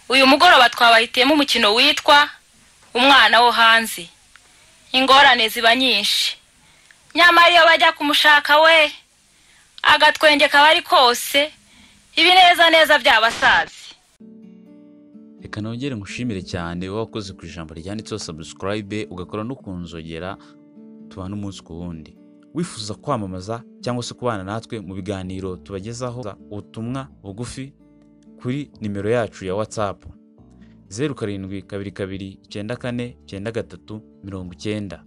uyu mugoroba twabahitiyemo umukino witwa umwana wo hanze ingorane ziba nyinshi nyamara iyo bajya kumushaka we agatwenge kaba ari kose ibinezaneza by'abasazi reka nongere ngushimire cyane wowe wakoze ku ijambo ryanditseho sabusikarayibe ugakora no ku nzogera tubana umunsi ku wundi wifuza kwamamaza cyangwa se kubana natwe mu biganiro tubagezaho ubutumwa bugufi kuri nimero yacu ya watsapu zeru karindwi kabiri kabiri icyenda kane icyenda gatatu mirongo icyenda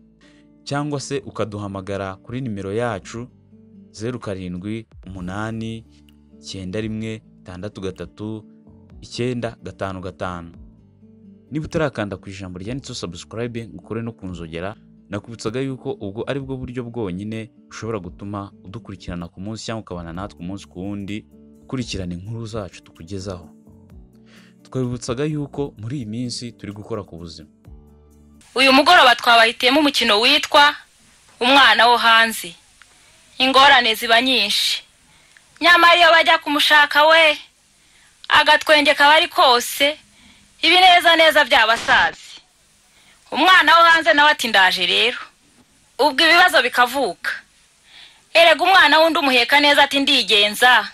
cyangwa se ukaduhamagara kuri nimero yacu zeru karindwi umunani icyenda rimwe itandatu gatatu icyenda gatanu gatanu niba utarakanda ku ijambo ryanditseho sabusikarayibe ngo ukore no ku nzogera nakubutsaga yuko ubwo ari bwo buryo bwonyine ushobora gutuma udukurikirana ku munsi cyangwa ukabana natwe umunsi ku wundi ukurikirana inkuru zacu tukugezaho twabibutsaga yuko muri iyi minsi turi gukora ku buzima uyu mugoroba twabahitiyemo umukino witwa umwana wo hanze ingorane ziba nyinshi nyamara iyo bajya kumushaka we agatwenge kaba ari kose ibinezaneza by'abasazi umwana wo hanze nawe ati ndaje rero ubwo ibibazo bikavuka erega umwana wundi umuheka neza ati ndigenza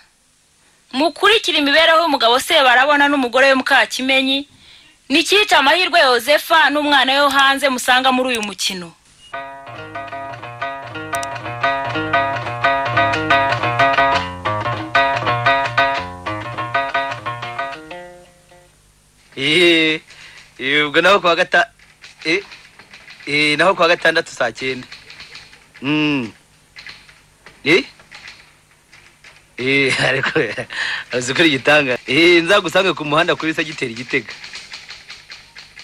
mukurikira imibereho y'umugabo se barabona n'umugore we mukakimenyi ni icyica amahirwe yosefa n'umwana we wo hanze musanga muri uyu mukino eee ubwo naho kuwa gata eee naho kuwa gatandatu saa cyenda eee ariko azi ukuri igitanga eee nzagusange ku muhanda kuri segiteri igitega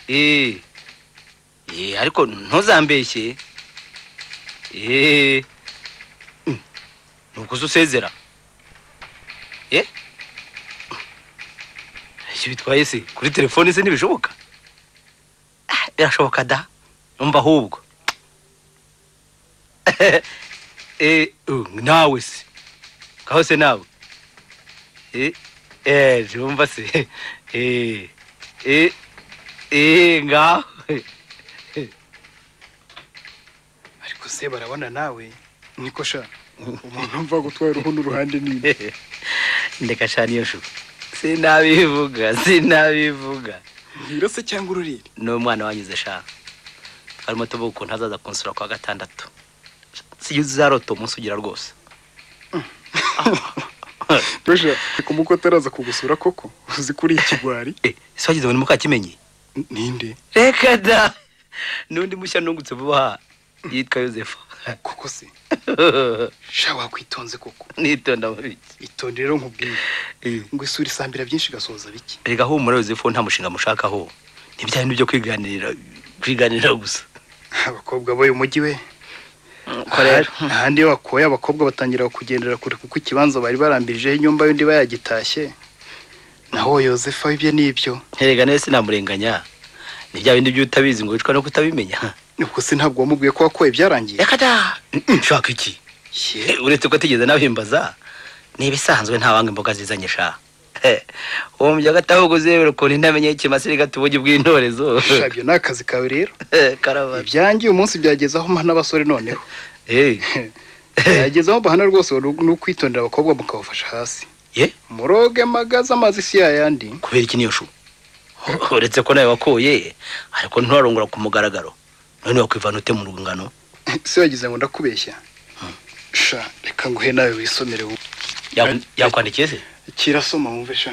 eee eee ariko ntuzambeshye eee ni ukuza usezera eee ibyo bitwaye se kuri telefone se ntibishoboka birashoboka da numva ahubwo nawe se kaho se nawe eee numva se eee eee ngaho ariko se barabona nawe niko sha umuntu mva gutwara uruhu n'uruhande nini ndeka shani iyo shuka sinabivuga sinabivuga ntirose cyangwa ururire ni umwana wanyuze shaka harimo tuvuga ukuntu azaza kunsura kwa gatandatu si uzarota umunsi ugira rwose besha reka umuko ataraza kugusura koko uzi ko uri ikigwari ese wagize ngo ni mukakimenyi ninde reka da n'undi mushya nungutse vuba aha yitwa yosefu koko se sha wakwitonze koko nitonda muri iki itonde rero nkubwiye ngo isura isambira byinshi igasoza bike reka humura yosefu nta mushinga mushakaho ni bya bintu byo kwiganirira kwiganirira gusa abakobwa b'uyu mujyi we uko rero ahandi iyo bakoye abakobwa batangira kugendera kure kuko ikibanza bari barambirijeho inyumba y'undi bayagitashye naho yosefa w'ibyo n'ibyo nterega neza sinamurenganya ni bya bindi by'utabizi ngo wicwa no kutabimenya ubwo se ntabwo wamubwiye ko wakoye byarangiye reka da nshaka iki Eh, uretse ko atigeze nabimbaza ni ibisanzwe nta wanga imboga zizanye sha Eh, uwo mbyagata ahubwo uzebera ukuntu intamenya ikimasi rigata ubugi bw'intorezo sha ibyo ni akazi kawe rero Eh, karabara ibyangiye umunsi byageze aho mpa n'abasore noneho Eh, byageze aho bahana rwose ni ukwitondera abakobwa mukabafasha hasi ye muroge magaze amazi si yayandi kubera iki niyo shu Ho- uretse ko nawe wakoye ariko nturarongora ku mugaragaro none wakwivana ute mu rungano se wagize ngo ndakubeshya sha reka nguhe nawe wisomere wowe. Yaku- Eh, yakwandikiye se kirasoma wumve sha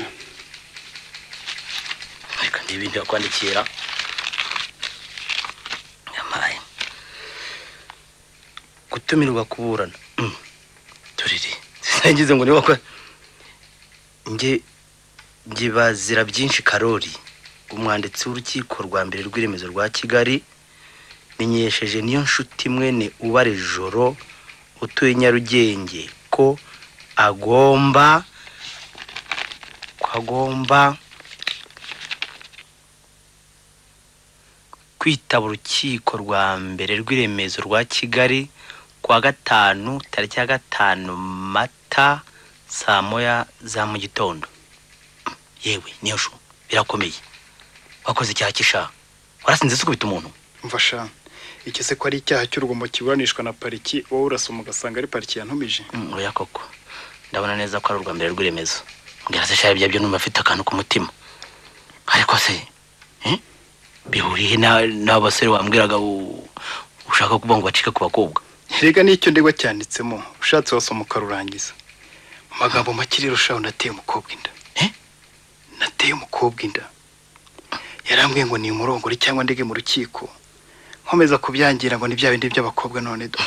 reka ndebe ibintu yakwandikira yamaye gutumirwa kuburana Mm. turire sinangize ngo niba wakora nge nge bazira byinshi karori umwanditsi w'urukiko rwa mbere rw'iremezo rwa kigali menyesheje niyo nshuti mwene ubare joro utuye nyarugenge ko agomba ko agomba kwitaba urukiko rwa mbere rw'iremezo rwa kigali kuwa gatanu tariki ya gatanu mata saa moya za mu gitondo yewe niyo shu birakomeye wakoze icyaha cy'isha warasinze se ukubita umuntu mva sha iki se ko ari icyaha cy'urugomo kiburanishwa na pariki wowe urasoma ugasanga ari pariki yantumije Mm, oya koko ndabona neza ko ari urwa mbere rw'iremezo mbwira se shayo byabyo numva afite akantu ku mutima ariko se eh, bihuriye na- n'abasore wambwiraga u- ushaka kuvuga ngo bacike ku bakobwa rega n'icyo ndigwa cyanditsemo ushatse wasoma ukarurangiza mu magambo make rero shaho nateye umukobwa inda Eh? nateye umukobwa inda yarambwiye ngo ni umurongore cyangwa ndege mu rukiko nkomeza kubyangira ngo ni bya bindi by'abakobwa none do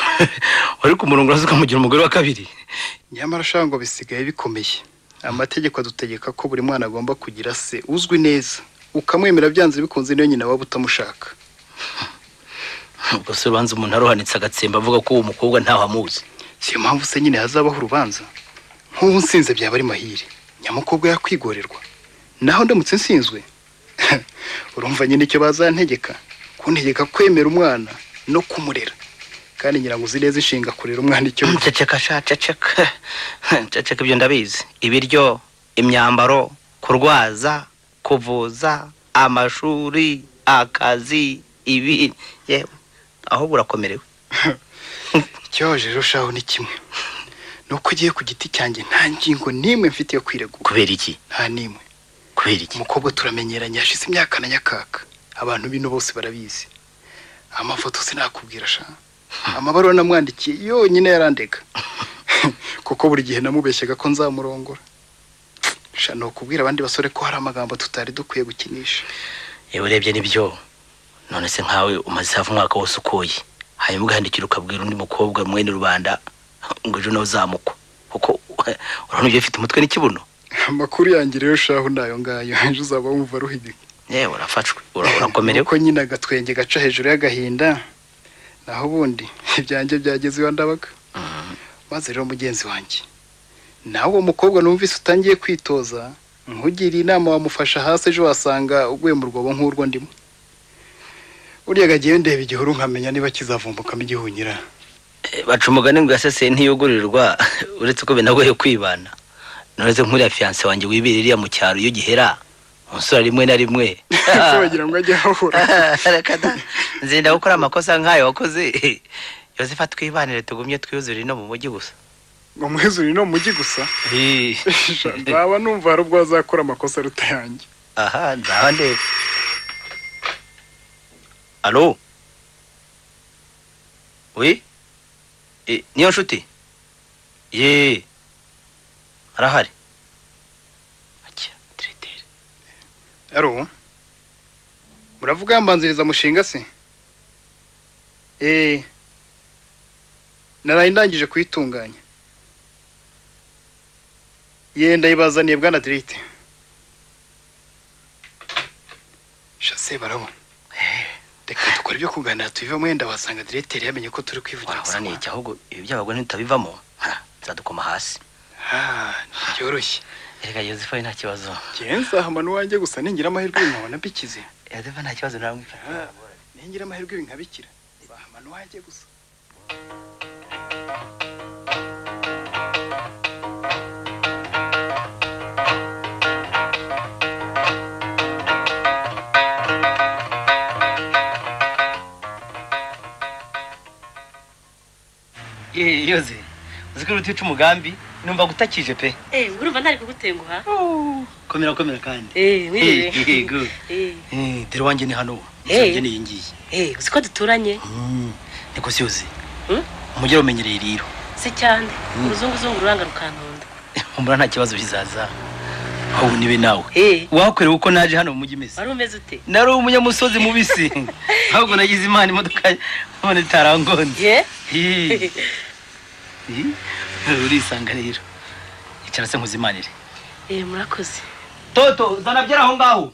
ariko umurongo uraza ukamugira umugore wa kabiri nyamara shaho ngo bisigaye bikomeye amategeko adutegeka ko buri mwana agomba kugira se uzwi neza ukamwemera byanze bikunze niyo nyina waba utamushaka ubwo se ubanza umuntu arohanitse agatsemba avuga ko uwo mukobwa ntaho amuzi si yo mpamvu se nyine hazabaho urubanza nk'ubu nsinze byaba ari mahire nyamukobwa yakwigorerwa naho ndamutse nsinzwe urumva nyine icyo bazantegeka kuntegeka kwemera umwana no kumurera kandi ngira ngo uzi neza inshinga kurera umwana icyo bivuga. ceceka sha ceceka ceceka ibyo ndabizi ibiryo imyambaro kurwaza kuvuza amashuri akazi ibi yewe ahubwo urakomerewe ikibabaje rero shaho ni kimwe ni uko ugiye ku giti cyanjye nta ngingo n'imwe mfite yo kwiregura kubera iki nta n'imwe kubera iki umukobwa turamenyeranye hashize imyaka na nyakaka abantu bino bose barabizi amafoto sinakubwira sha amabaruwa namwandikiye yonyine yarandega kuko buri gihe namubeshyaga ko nzamurongora sha ni ukubwira abandi basore ko hari amagambo tutari dukwiye gukinisha yewe urebye nibyo none se nkawe umaze hafi umwaka wose ukuye hanyuma ugahandikira ukabwira undi mukobwa mwene rubanda ngo ejo nawe uzamukwa kuko urabona ibyo bifite umutwe n'ikibuno amakuru yanjye rero shahu ni ayo ngayo ejo uzaba wumva ruhiga yewe urafashwe ura- urakomerewe uko nyine agatwenge gaca hejuru y'agahinda naho ubundi ibyanjye byageze iwa ndabaga maze rero mugenzi wanjye nawe uwo mukobwa numvise utangiye kwitoza nkugiriye inama wamufasha hasi ejo wasanga uguye mu rwobo nk'urwo ndimo uriya gagiye ndeba igihuru nkamenya niba kizavumbukamo igihunyira Eh, baca umugani ngo yaseseye ntiyugurirwa uretse ko binagoye kwibana nonese nk'uriya fiyanse wanjye wibera iriya mu cyaro iyo gihera umusura rimwe na rimwe ese wagira ngo ajye ahahura Reka da, nzinda gukora amakosa nk'ayo wakoze yosefa twibanire tugumye twiyuzure ino mu mujyi gusa ngo mwezuri no mujyi gusa nzaba numva hari ubwo azakora amakosa aruta yanjye aha nzaba ndeba alo wi E, niyo nshuti ye arahari Akia, tiritiri. aro muravuga mbanziriza mushinga se eh naraye ndangije kuyitunganya ye ndayibazaniye bwana dirite shase barabona reka dukora ibyo kuganira tubive mwenda wasanga direteri yamenye ko turi kwivugira wahora ni gusa iki ahubwo ibi by'abagore ntitabivamo Ha, nzadukoma hasi Ah, byoroshye erega yosefa we nta kibazo genza hamano wanjye gusa ningira amahirwe nkabona bikize yosefa nta kibazo naramwifata ningira amahirwe nkabikira bahamano wanjye gusa ye yoze uzi ko iruta wica umugambi numva gutakije pe Eh, urumva ntari kugutenguha komera komera kandi Eh, Eh, mwiriwe eh, good. Eh, Eh, dore wanjye ni hano Eh. usanjye ni iyi ngiyi eh, uzi ko duturanye niko siyoze Hmm? umujyi umenyereye rero si cyane uruzunguzungu uranga rukankunda umbura nta kibazo bizaza ahubwo nibe nawe Eh, wakorewe uko naje hano mu mujyi imeze wari umeze ute nari umunyamusozi mubisi ahubwo nagize imana imodoka none itarangonze ye Hi. Hi. urisanga rero icara se nkuzimanire Eh, murakoze toto zana byari aho ngaho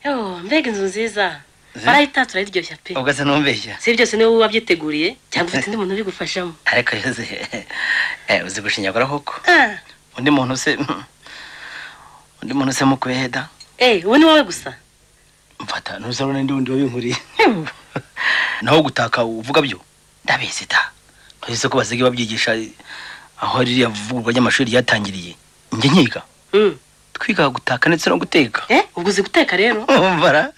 yo mbega inzu nziza Ze- barayitatse urayiryoshya pe ugasa numbeshya si byose niwe wabyiteguriye cyangwa ufite undi muntu ubigufashamo ariko yoze eh, uzi gushinyagura koko Ah, undi muntu se undi muntu se mukubeda eh, uwo ni wowe gusa mfata nuzabona ndi wundi wabinkuriye naho gutaka uvuga byo ndabizi da uretse ko basigaye babyigisha aho ririya vugurwa ry'amashuri ryatangiriye njye nkiga Mm, twiga gutaka ndetse no guteka eh ubwo uzi guteka rero bara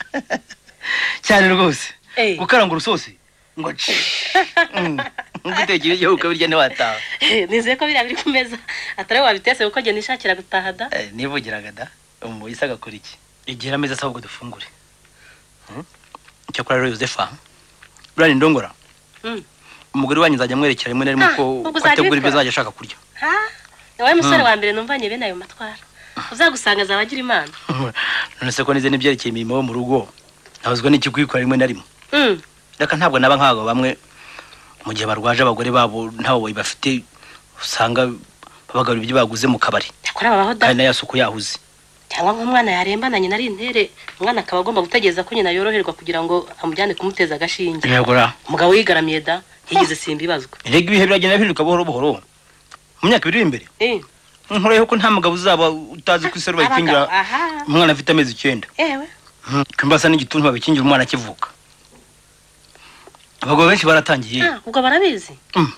cyane rwose Eh. gukaranga urusosi ngo ci ngutekere igihe ukabirya ntiwataha nizeye ko biriya biri ku meza atari wowe wabitetse kuko njye nishakira gutaha da Eh, nivugiraga da umuyise agakora iki igira ameza asaba ngo dufungure Hmm? icyakora rero yosefa buriya ndongora Mm. umugore wanyu nzajya amwerekera rimwe na rimwe Ah, ko ubwo ko uzajya ategura ibyo ubikora? azajya ashaka kurya ha wowe musore Mm. wa mbere numvanye bene ayo matwara uzagusanga azaba agira imana none se ko nize n'ibyerekeye imirimo yo mu rugo nabuzwa n'ikikwikora rimwe na rimwe Mm. reka ntabwo naba nk'abo bamwe mu gihe barwaje abagore babo ntawo bafite usanga babagarura ibyo baguze mu kabari yakora babaho da kandi nayo asuku yahuze cyangwa nk'umwana yarembana nyina ari intere umwana akaba agomba gutegereza ko nyina yoroherwa kugira ngo amujyane kumuteza agashinge ntiyagura umugabo wigaramiye da ntiyigeze simbibazwa rega ibihe biragenda bihinduka buhoro buhoro mu myaka ibiri iri imbere eh nkoreyeho ko nta mugabo uzaba utazi ku isi ari abagabo, bayikingira aha umwana afite amezi icyenda ewe kw'imbasa n'igituntu babikingira umwana akivuka abagabo benshi baratangiye Ah, ubwo barabizi Mm.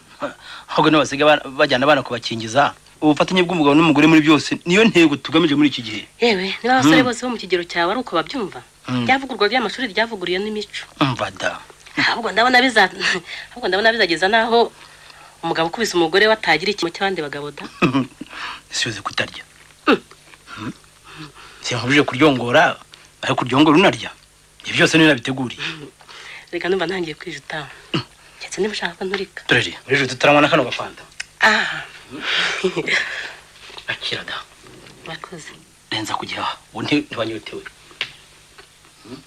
ahubwo n'abasigaye ba- bajyana abana kubakingiza ubufatanye bw'umugabo n'umugore muri byose niyo ntego tugamije muri iki gihe yewe niba abasore Mm. bose bo mu kigero cyawe ari uko babyumva Mm. ryavugurwa ry'amashuri ryavuguruye n'imico umva da ahubwo ndabona biza ahubwo ndabona bizageza n'aho umugabo ukubise umugore we atagira ikintu cy'abandi bagabo da isi yuzuye kutarya sinkubije kuryongora ariko kuryongora unarya ibyo byose niyo nabiteguriye reka numva ntangiye kwijutaho ndetse niba ushaka ko nturika turere muri joro tutaranywa na kano gafanta ah akira da murakoze renza kujya aha ubu nti- ntibanyotewe Mm.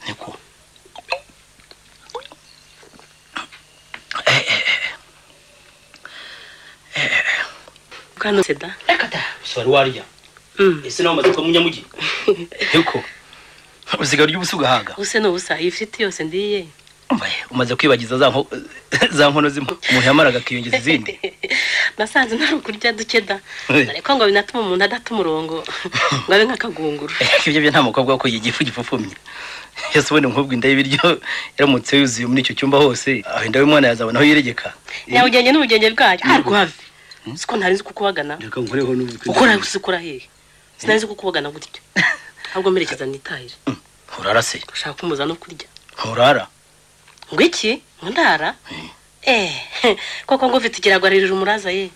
niko bwana seda reka da gusa wari warya Mm. ese nawe umaze kuba munyamugi niko usigaye urya ubusa ugahaga ubuse ni ubusa iyi fiti yose ndiye Umva, umaze kwibagiza za nko- za nkono zimwe umuntu yamaraga akiyongeza izindi nasanze ntari ukurya duke da Eh. ariko ngo binatuma umuntu adata umurongo ngo abe nk'akagunguru ibyo byo nta mukobwa ko igifu gipfupfumye yose ubona umukobwa inda y'ibiryo yaramutse yuzuye muri icyo cyumba hose aho inda y'umwana yazabona aho yiregeka nyabugenge n'ubugenge bwayo arwave siko ntari nzi kukubagana reka nkoreho ukora usukura hehe sinari nzi kukubagana gutyo ahubwo merekeza nitahire urara se ushaka kumuza no kurya nturara ngo iki ngo ndara eh koko ngo ufite ikirago aririra umuraza ye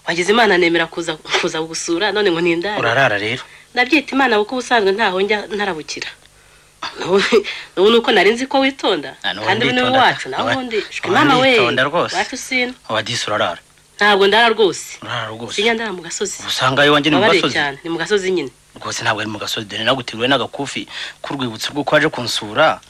wagize imana nemera kuza kuza gusura none ngo ntindare urarara rero nabyita imana kuko ubusanzwe ntaho njya ntarabukira N'ubu- n'ubu nuko nari nzi ko witonda Ah, n'ubu kandi ubu ni nditonda. iwacu naho N'ubu- ubundi shwe n'ubu mama we nditonda rwose. wacu sino abadisi urarara ntabwo ndara rwose urarara rwose sinya ndara mu gasozi usanga iyo wanjye ni mu babareye gasozi cyane ni mu gasozi nyine rwose ntabwo ari mu gasozi dore naguteguriwe n'agakufi k'urwibutso rw'uko waje kunsura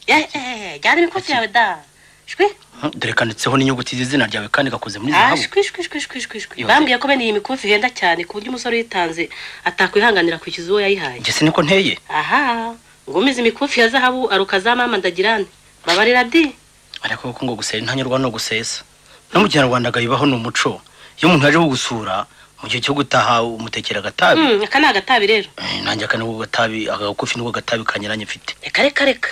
Eh, eh, jyana imikofi yawe da shwi Hm, dore kanditseho n'inyuguti z'izina ryawe kandi gakoze muri Ah, zahabu shwi shwi shwi shwi shwi shwi Yose. bambwiye ko bene iyi mikufi ihenda cyane ku buryo umusore uyitanze atakwihanganira kwishyuza uwo yayihaye njye si niko nteye aha ngumize imikufi ya zahabu aruka za mama ndagirane babarira di ariko kuko ngo gusera intanyurwa no gusesa no mu kinyarwanda gayibaho ni umuco iyo umuntu yaje kugusura mu gihe cyo gutaha umutekera agatabi Mm, aka ni agatabi rero Eh, nanjye aka nubwo gatabi agakufi nubwo gatabi kanyuranye mfite reka reka reka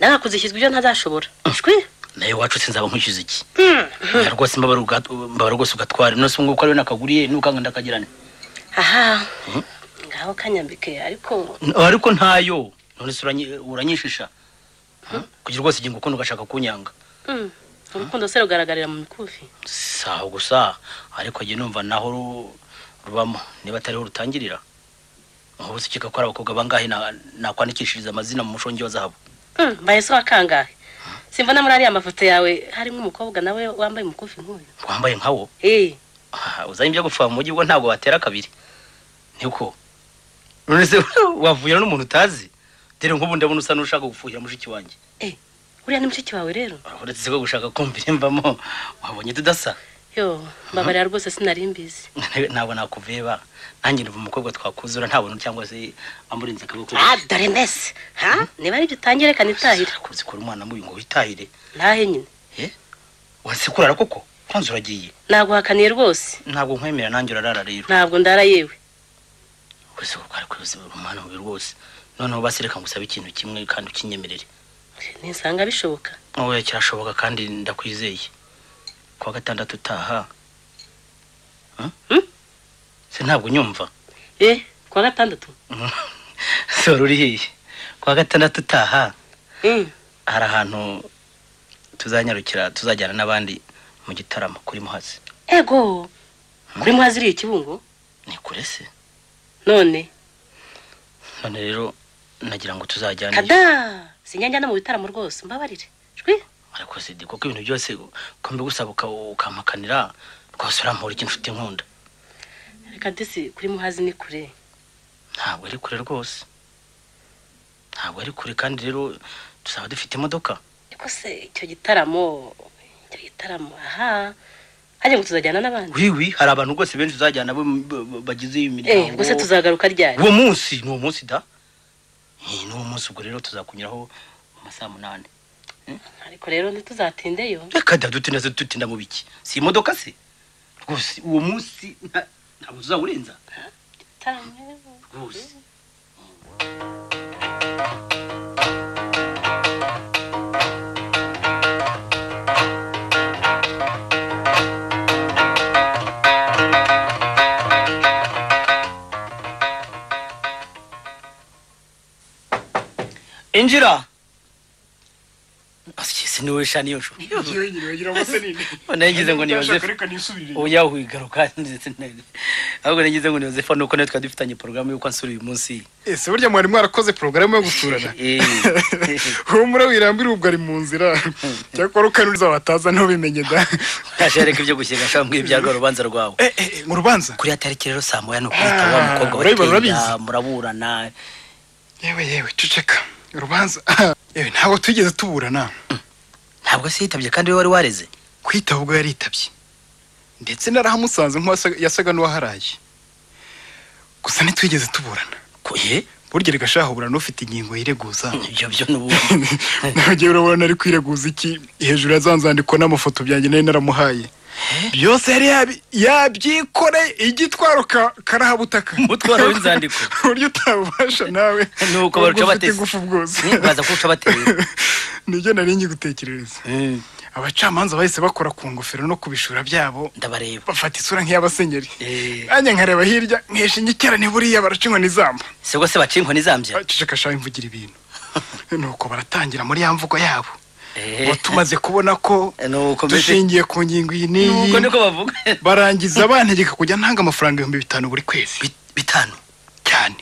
nagakuze ishyizwe ibyo ntazashobora shwi nawe iwacu sinzaba nkwishyuza iki Oya, rwose mbabara ugat- mbabara rwose ugatwara none se ngo uko ariwe nakaguriye n'ukanga ndakagirane aha ngaho kanyambike ariko ariko ntayo none se uranyi- uranyishisha Hm? kugira rwose igihe ngukunda ugashaka kunyanga mm, urukundo se rugaragarira mu mikufi saho gusa ariko njye numva naho ru- rubamo niba atariho rutangirira ubu se ukeka ko ari abakobwa bangahe na- nakwandikishiriza amazina mu mushongi wa zahabu Mm, mbaye se wakangahe simbona muri ariya mafoto yawe harimo umukobwa nawe wambaye umukufi nk'uyu wambaye nkawo Eh, Ah, uzanye ibyo gupfa mu mujyi ubwo ntabwo watera kabiri niko none se wavuye n'umuntu utazi dore nk'ubu ndabona usa n'ushaka gufuhira mushiki wanjye uriya ni mushiki wawe rero uretse ko gushaka kumvira imvamo wabonye tudasa yo mbabarira rwose sinari mbizi ntabwo nakuveba nanjye numva umukobwa twakuzura ntabona cyangwa se amurenze akaboko ah dore mbese ha niba ari byo utangiye reka nitahire kuzi kora umwana mubi ngo witahire ntahe nyine wese kurara koko kwanza uragiye naguhakaniye rwose ntabwo nkwemera nanjye urarara rero ntabwo ndara yewe wese kuko ari kuzibura umwana mubi rwose noneho basi reka ngusabe ikintu kimwe kandi ukinyemerere nisanga bishoboka wowe kirashoboka kandi ndakwizeye kuwa gatandatu utaha Huh? Hmm? se ntabwo unyumva eh kuwa gatandatu sora urihiye kuwa gatandatu utaha Mm. hari ahantu tuzanyarukira tuzajyana n'abandi mu gitaramo kuri muhazi ego kuri muhazi iriya ikibungo ni kure se none none rero nagira ngo tuzajyane kada sinyanjya no mu bitaramo rwose mbabarire jwi ariko sidi kuko ibintu byose ko mbigusaba uka- ukampakanira rwose urampora iki nshuti nkunda reka disi kuri muhazi ni kure ntabwo ari kure rwose ntabwo ari kure kandi rero tuzaba dufite imodoka ariko se icyo gitaramo icyo gitaramo aha hajya ngo tuzajyana n'abandi wiwi hari abantu rwose benshi tuzajyana bo- bo- bo- bagize iyi eh ubwo se miryango tuzagaruka ryari uwo munsi ni uwo munsi da Eh, ni uwo munsi ubwo rero tuzakunyuraho mu masaha munani ariko rero ntituzatindeyo reka da dutinda se dutinda mu biki si imodoka se rwose uwo munsi nta- ntabwo tuzawurenza Gitaramo rero. rwose injira asikisi niwe sha niyo nshuti none yagize ngo ni yosefu ubu yahugaruka ndetse na- ahubwo nagize ngo ni yosefu nuko nawe twari dufitanye porogaramu y'uko ansura uyu munsi ese burya mwari mwarakoze porogaramu yo gusurana Eh. humura wirambira ubwo ari mu nzira cyakora ukanuriza wataza ntubimenye da ntashereka ibyo gushyira ashambwiye ibyarwa rubanza rwawe Eh, eh, mu rubanza kuri ya tariki rero saa moya ni ukubita wa mukobwa we urabibona, Kenda, urabizi. muraburana yewe yewe ceceka urubanza yewe ntabwo tugeze tuburana ntabwo se yitabye kandi we wari wareze kwitaba ubwo yaritabye ndetse narahamusanze nk'uwasaga n'uwaharaye gusa ntitwigeze tuburana Ko- eh? burya rigashaka uburana ufite ingingo yireguza ibyo byo nubu ntabwo urabona ari kwireguza iki hejuru ya za nzandiko n'amafoto byanjye nari naramuhaye byose yari yabi- yabyikoreye igitwaro ka- karahabutaka Umutwaro w'inzandiko. uburyo utabubasha nawe Ni uko ubwo baruca ufite batesi. ingufu bwose Ni, baza kuwuca batera. nibyo nari ngiye gutekerereza abacamanza bahise bakora ku ngofero no ku bishura byabo ndabareba bafata isura nk'iy'abasenyeri Eh. nanjye nkareba hirya nkesha inkikirane buriya baraca inkoni zamba si rwose baciye inkoni zambya cecekashaka imvugira ibintu nuko baratangira muri ya mvugo yabo Eh. ubu tumaze kubona ko Nuko mbese- dushingiye ku ngingo iyi n'iyi nuko niko bavuga barangiza bantegeka kujya ntanga amafaranga ibihumbi bitanu buri kwezi Bi- bitanu cyane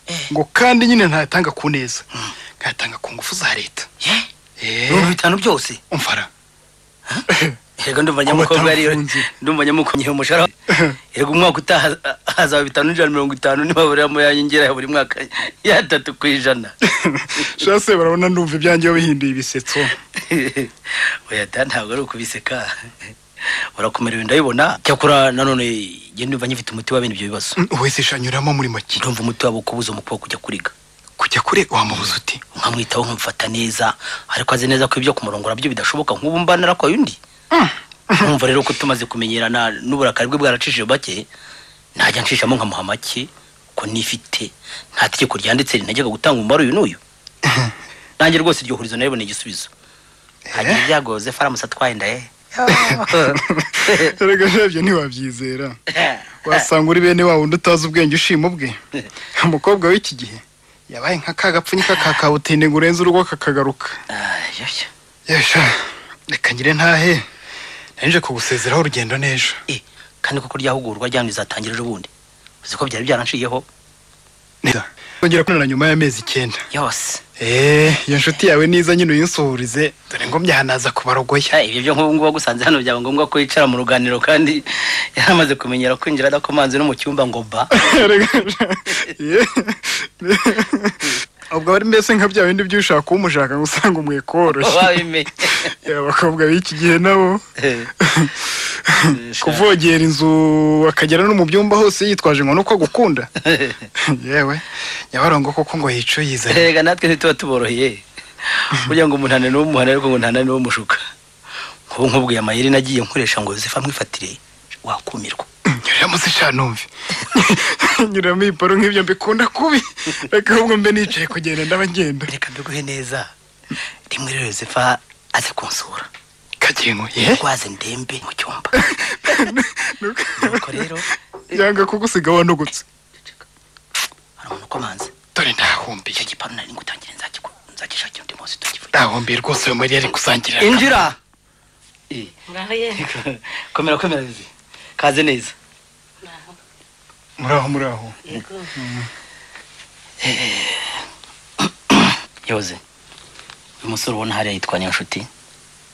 Eh. ngo kandi nyine ntayatanga ku neza nkayatanga ku ngufu za leta Eh? Eh, ibihumbi bitanu byose umfara Yego ndumva nyamukobwa ariyo batamufunze. ndumva nyamukobwa nyihe umushahara yego umwaka utaha haza- hazaba bitanu n'ijana na mirongo itanu nibaburamo yanyongera ya buri mwaka ya tatu ku ijana shase barabona ndumva ibyanjye iyo bihinduye ibisetso oya da ntabwo ari ukubiseka urakomerewe ndabibona cyakora nanone njye ndumva nyifite umuti wa bene ibyo bibazo wese shanyuramo muri make ndumva umuti wabo kubuza umukobwa kujya kuriga kujya kure wamubuza uti nkamwitaho nkamufata neza ariko azi neza ko ibyo kumurongora byo bidashoboka nk'ubu mba narakoye undi nkumva rero ko tumaze kumenyerana n'uburakari bwe bwaracishije bake najya nshishamo nkamuha make ko nifite nta tegeko ryanditse rinajyaga gutanga umubare uyu n'uyu nanjye rwose iryo hurizo nariboneye igisubizo hagiye ibyago zefu aramusa atwaye inda ye erega ntibyo ntiwabyizera wasanga uri bene wa wundi utazi ubwenge ushima ubwe umukobwa w'iki gihe yabaye nka ka gapfunyika ka kabutinde ngo urenze urugo kakagaruka yesha reka ngire ntahe nanje kugusezeraho urugendo n'ejo Eh, kandi kuko ryahugurwa ryanyu rizatangira ejo bundi uzi ko byari byaranshiyeho neza tongera kubonana nyuma y'amezi icyenda yose eee iyo nshuti yawe niza nyine uyinsuhurize dore ngo mbyahanaza kubarogoya Eh, ibyo byo nk'ubu ngubu wagusanze hano byaba ngombwa ko yicara mu ruganiro kandi yaramaze kumenyera kwinjira adakomanze no mu cyumba ngo ba ubwo ari mbese nka bya bindi by'ushaka kuba umushaka ngo usanga umweko woroshye wabimenye Eh, abakobwa b'iki gihe nabo kuvogera inzu akagera no mu byumba hose yitwaje ngo nuko agukunda yewe nyabarongo koko ngo yicu yizanye rega natwe ntituba tuboroheye kugira ngo umuntu ananiwe umuhana ariko ngo ntananiwe umushuka nk'ubu nkubwiye amayeri nagiye nkoresha ngo zifa mwifatire wakumirwa nyuramo se sha numve nyuramo iporo nk'ibyo mbikunda kubi reka ahubwo mbe nicaye kugenda ndabagenda reka mbiguhe neza rimwe rero zifa aze kunsura kagengo ye rwaze ndembe mu cyumba nuko rero yanga kugusiga wanogotse hari umuntu ukomanze dore ndahumbiye icyo gipanu nari ngutangire nzakiku- nzakishakira undi munsi tukivuge ndahumbiye rwose uyu Mariya ari gusangira injira Eh, ngaho ye komera komera bibi kaze neza ngaho muraho muraho yego yoze uyu musore ubona hariya yitwa niyo nshuti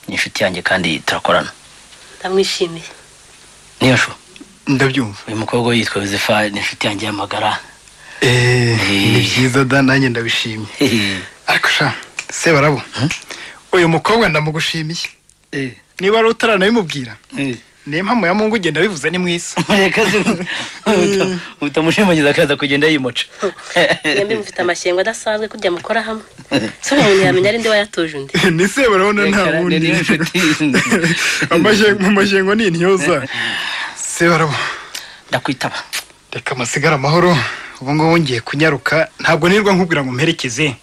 ni inshuti yanjye kandi turakorana ndamwishimiye niyo shu ndabyumva uyu mukobwa we yitwa yosefa ni inshuti yanjye y'amagara Eh, ni Eh. byiza da nanjye ndabishimye ariko sha sebarabo uyu mukobwa ndamugushimiye niba ari utaranabimubwira niyo mpamvu ya mungu ugenda bivuze ni mwiza reka se- utamushimagiza akaza kugenda yimoca mwembi mufite amashyengo adasanzwe kurya mukora hamwe se umuntu yamenya ari nde wayatoje undi ni sebarabona nta Reka, wundi niyo nshuti. Amashye- mu mashyengo ni intyoza sebarabo ndakwitaba reka amasigara amahoro ubu ngubu ngiye kunyaruka ntabwo nirwa nkubwira ngo mperekeze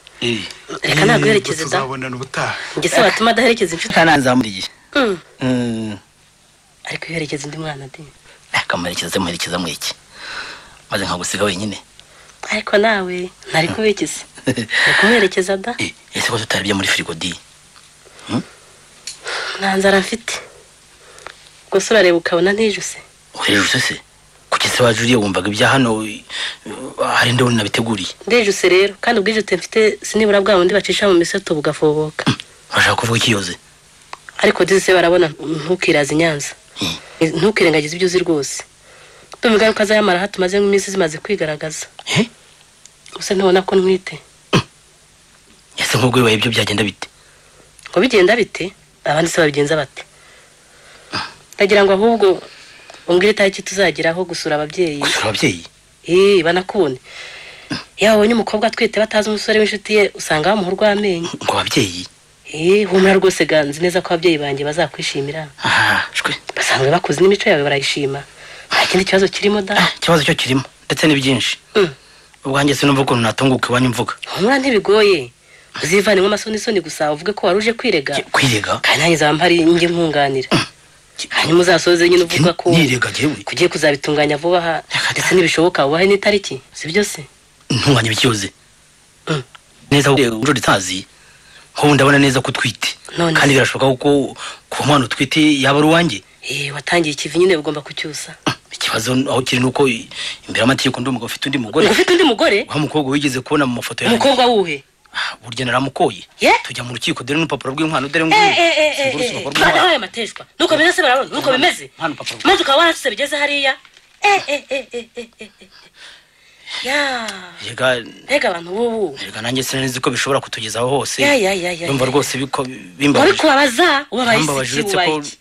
reka ntaguherekeze da tuzabonana ubutaha njye se watuma adaherekeza inshuti kananzamuriye Mm. ariko iherekeza undi mwana de akamuherekeza muherekeza mu iki maze nkagusiga wenyine ariko nawe ntari kubikise ari kumuherekeza da Eh, ese ko tutaribye muri firigo di nta nzara mfite gusa urareba ukabona ntijuse uhejuse se kuki se waje uriye wumvaga ibya hano eh, hari ndi nabiteguriye ndijuse rero kandi ubwijute mfite sinibura bwa bundi bacisha mu misoto bugafoboka urashaka kuvuga ikiyoze ariko dizise barabona ntukiraze i nyanza ntukirengagize ibyo uzi rwose ndumva ingaruka z'ayamara hato umaze nk'iminsi zimaze kwigaragaza Eh? gusa ntubona ko ntwite ese nk'ubwo bibaye ibyo byagenda bite ngo bigenda bite abandi se babigenza bate ndagira ngo ahubwo umbwire itariki tuzageraho gusura ababyeyi gusura ababyeyi Eh, banakubone iyo babonye umukobwa atwite batazi umusore w'inshuti ye usanga bamuha urw'amenyo ngo ababyeyi Eh, humura rwose ganzi neza ko ababyeyi banjye bazakwishimira Ah, shwe basanzwe bakuze n'imico yawe barayishima nta kindi kibazo kirimo da Ah, ikibazo cyo kirimo ndetse ni byinshi Mm. ubwanjye sinumva ukuntu natunguka iwanyu mvuga humura ntibigoye uzivanemo amasonisoni gusa uvuge ko wari uje kwirega Ki- kwirega kandi nanjye nzaba mpari njye nkunganira hanyuma uzasoze nyine uvuga ko nirega jewe kugiye kuzabitunganya vuba aha Reka da. ndetse n'ibishoboka ubahe n'itariki si byo se ntunganya ibikiyoze Mm. neza ujo ritazi nk'ubu ndabona neza ko utwite None kandi se. birashoboka ko kuba umwana utwite yaba ari uwanjye Eh, watangiye ikivi nyine ugomba kucyusa ikibazo aho kiri nuko i- imbere y'amategeko ndi umugabo ufite undi mugore ngo ufite undi mugore wa mukobwa wigeze kubona mu mafoto yanjye umukobwa wuhe Ah, burya naramukoye Ye? tujya mu rukiko dore n'urupapuro rw'inkwano dore Eh, nguyu. eh, eh, eh, Singura urukiko eh, rw'inkwano. Twana wayo mateshwa nuko bimeze se barabona nuko bimeze Hano, papa. maze ukaba waratuse bigeze hariya Eh, eh, eh, eh, eh, eh, eh. ya Erega mbega abantu bubu erega nanjye sinanizi ko bishobora kutugezaho hose Ya, ya, ya, ya, yumva ya. rwose biko wari bimbabaje kubabaza ubabaye Yambabaje iki uretse ubaye ko iki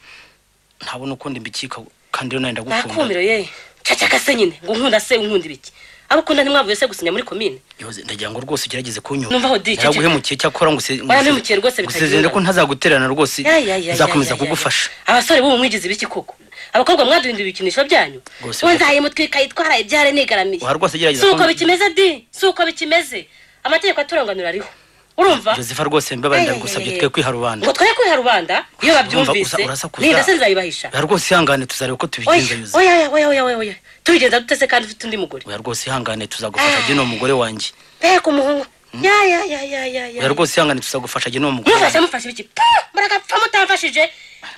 ntabona ukundi mbikika kandi rero nawe ndagukunda nakumiro ye cacaka se nyine ngo unkunda se unkunda ibiki abo ukunda ntimwavuye se gusinya muri komine Yoze, ndagira ngo rwose ugerageze kunyura Numva aho di, ceceka. naraguhemukiye cyakora ngo se- Warampemukeye rwose ngo bitagira usezerere ko ingaruka. ntazagutererana rwose Ya, ya, ya, nzakomeza ya, ya, ya. kugufasha abasore bubu mwigize ibiki koko abakobwa mwaduhinduye ibikinisho byanyu Rwose we bya- nzaye mutwe ikayitwara ibyare nigaramiye Oya, rwose gerageza si uko kumbwira. bikimeze di si uko bikimeze amategeko aturanganura ariho urumva yosefa rwose mbabaye Ay, ay, ndagusabye ay, ay. twe kwiha rubanda ngo twoye kwiha rubanda iyo Urumva, babyumvise usa- urasakuza. ninda se nzayibahisha oya rwose ihangane tuzareba uko tubigenza oya yuze oya oya oya oya oya tubigenza dute se kandi ufite undi mugore oya rwose ihangane tuzagufasha jye ni umugore wanjye mbega umuhungu ya ya ya ya ya oya ya rwose ihangane tuzagufasha jye ni umugore mufashe wanjye mufashe ibiki Puh, muragapfa mutamfashije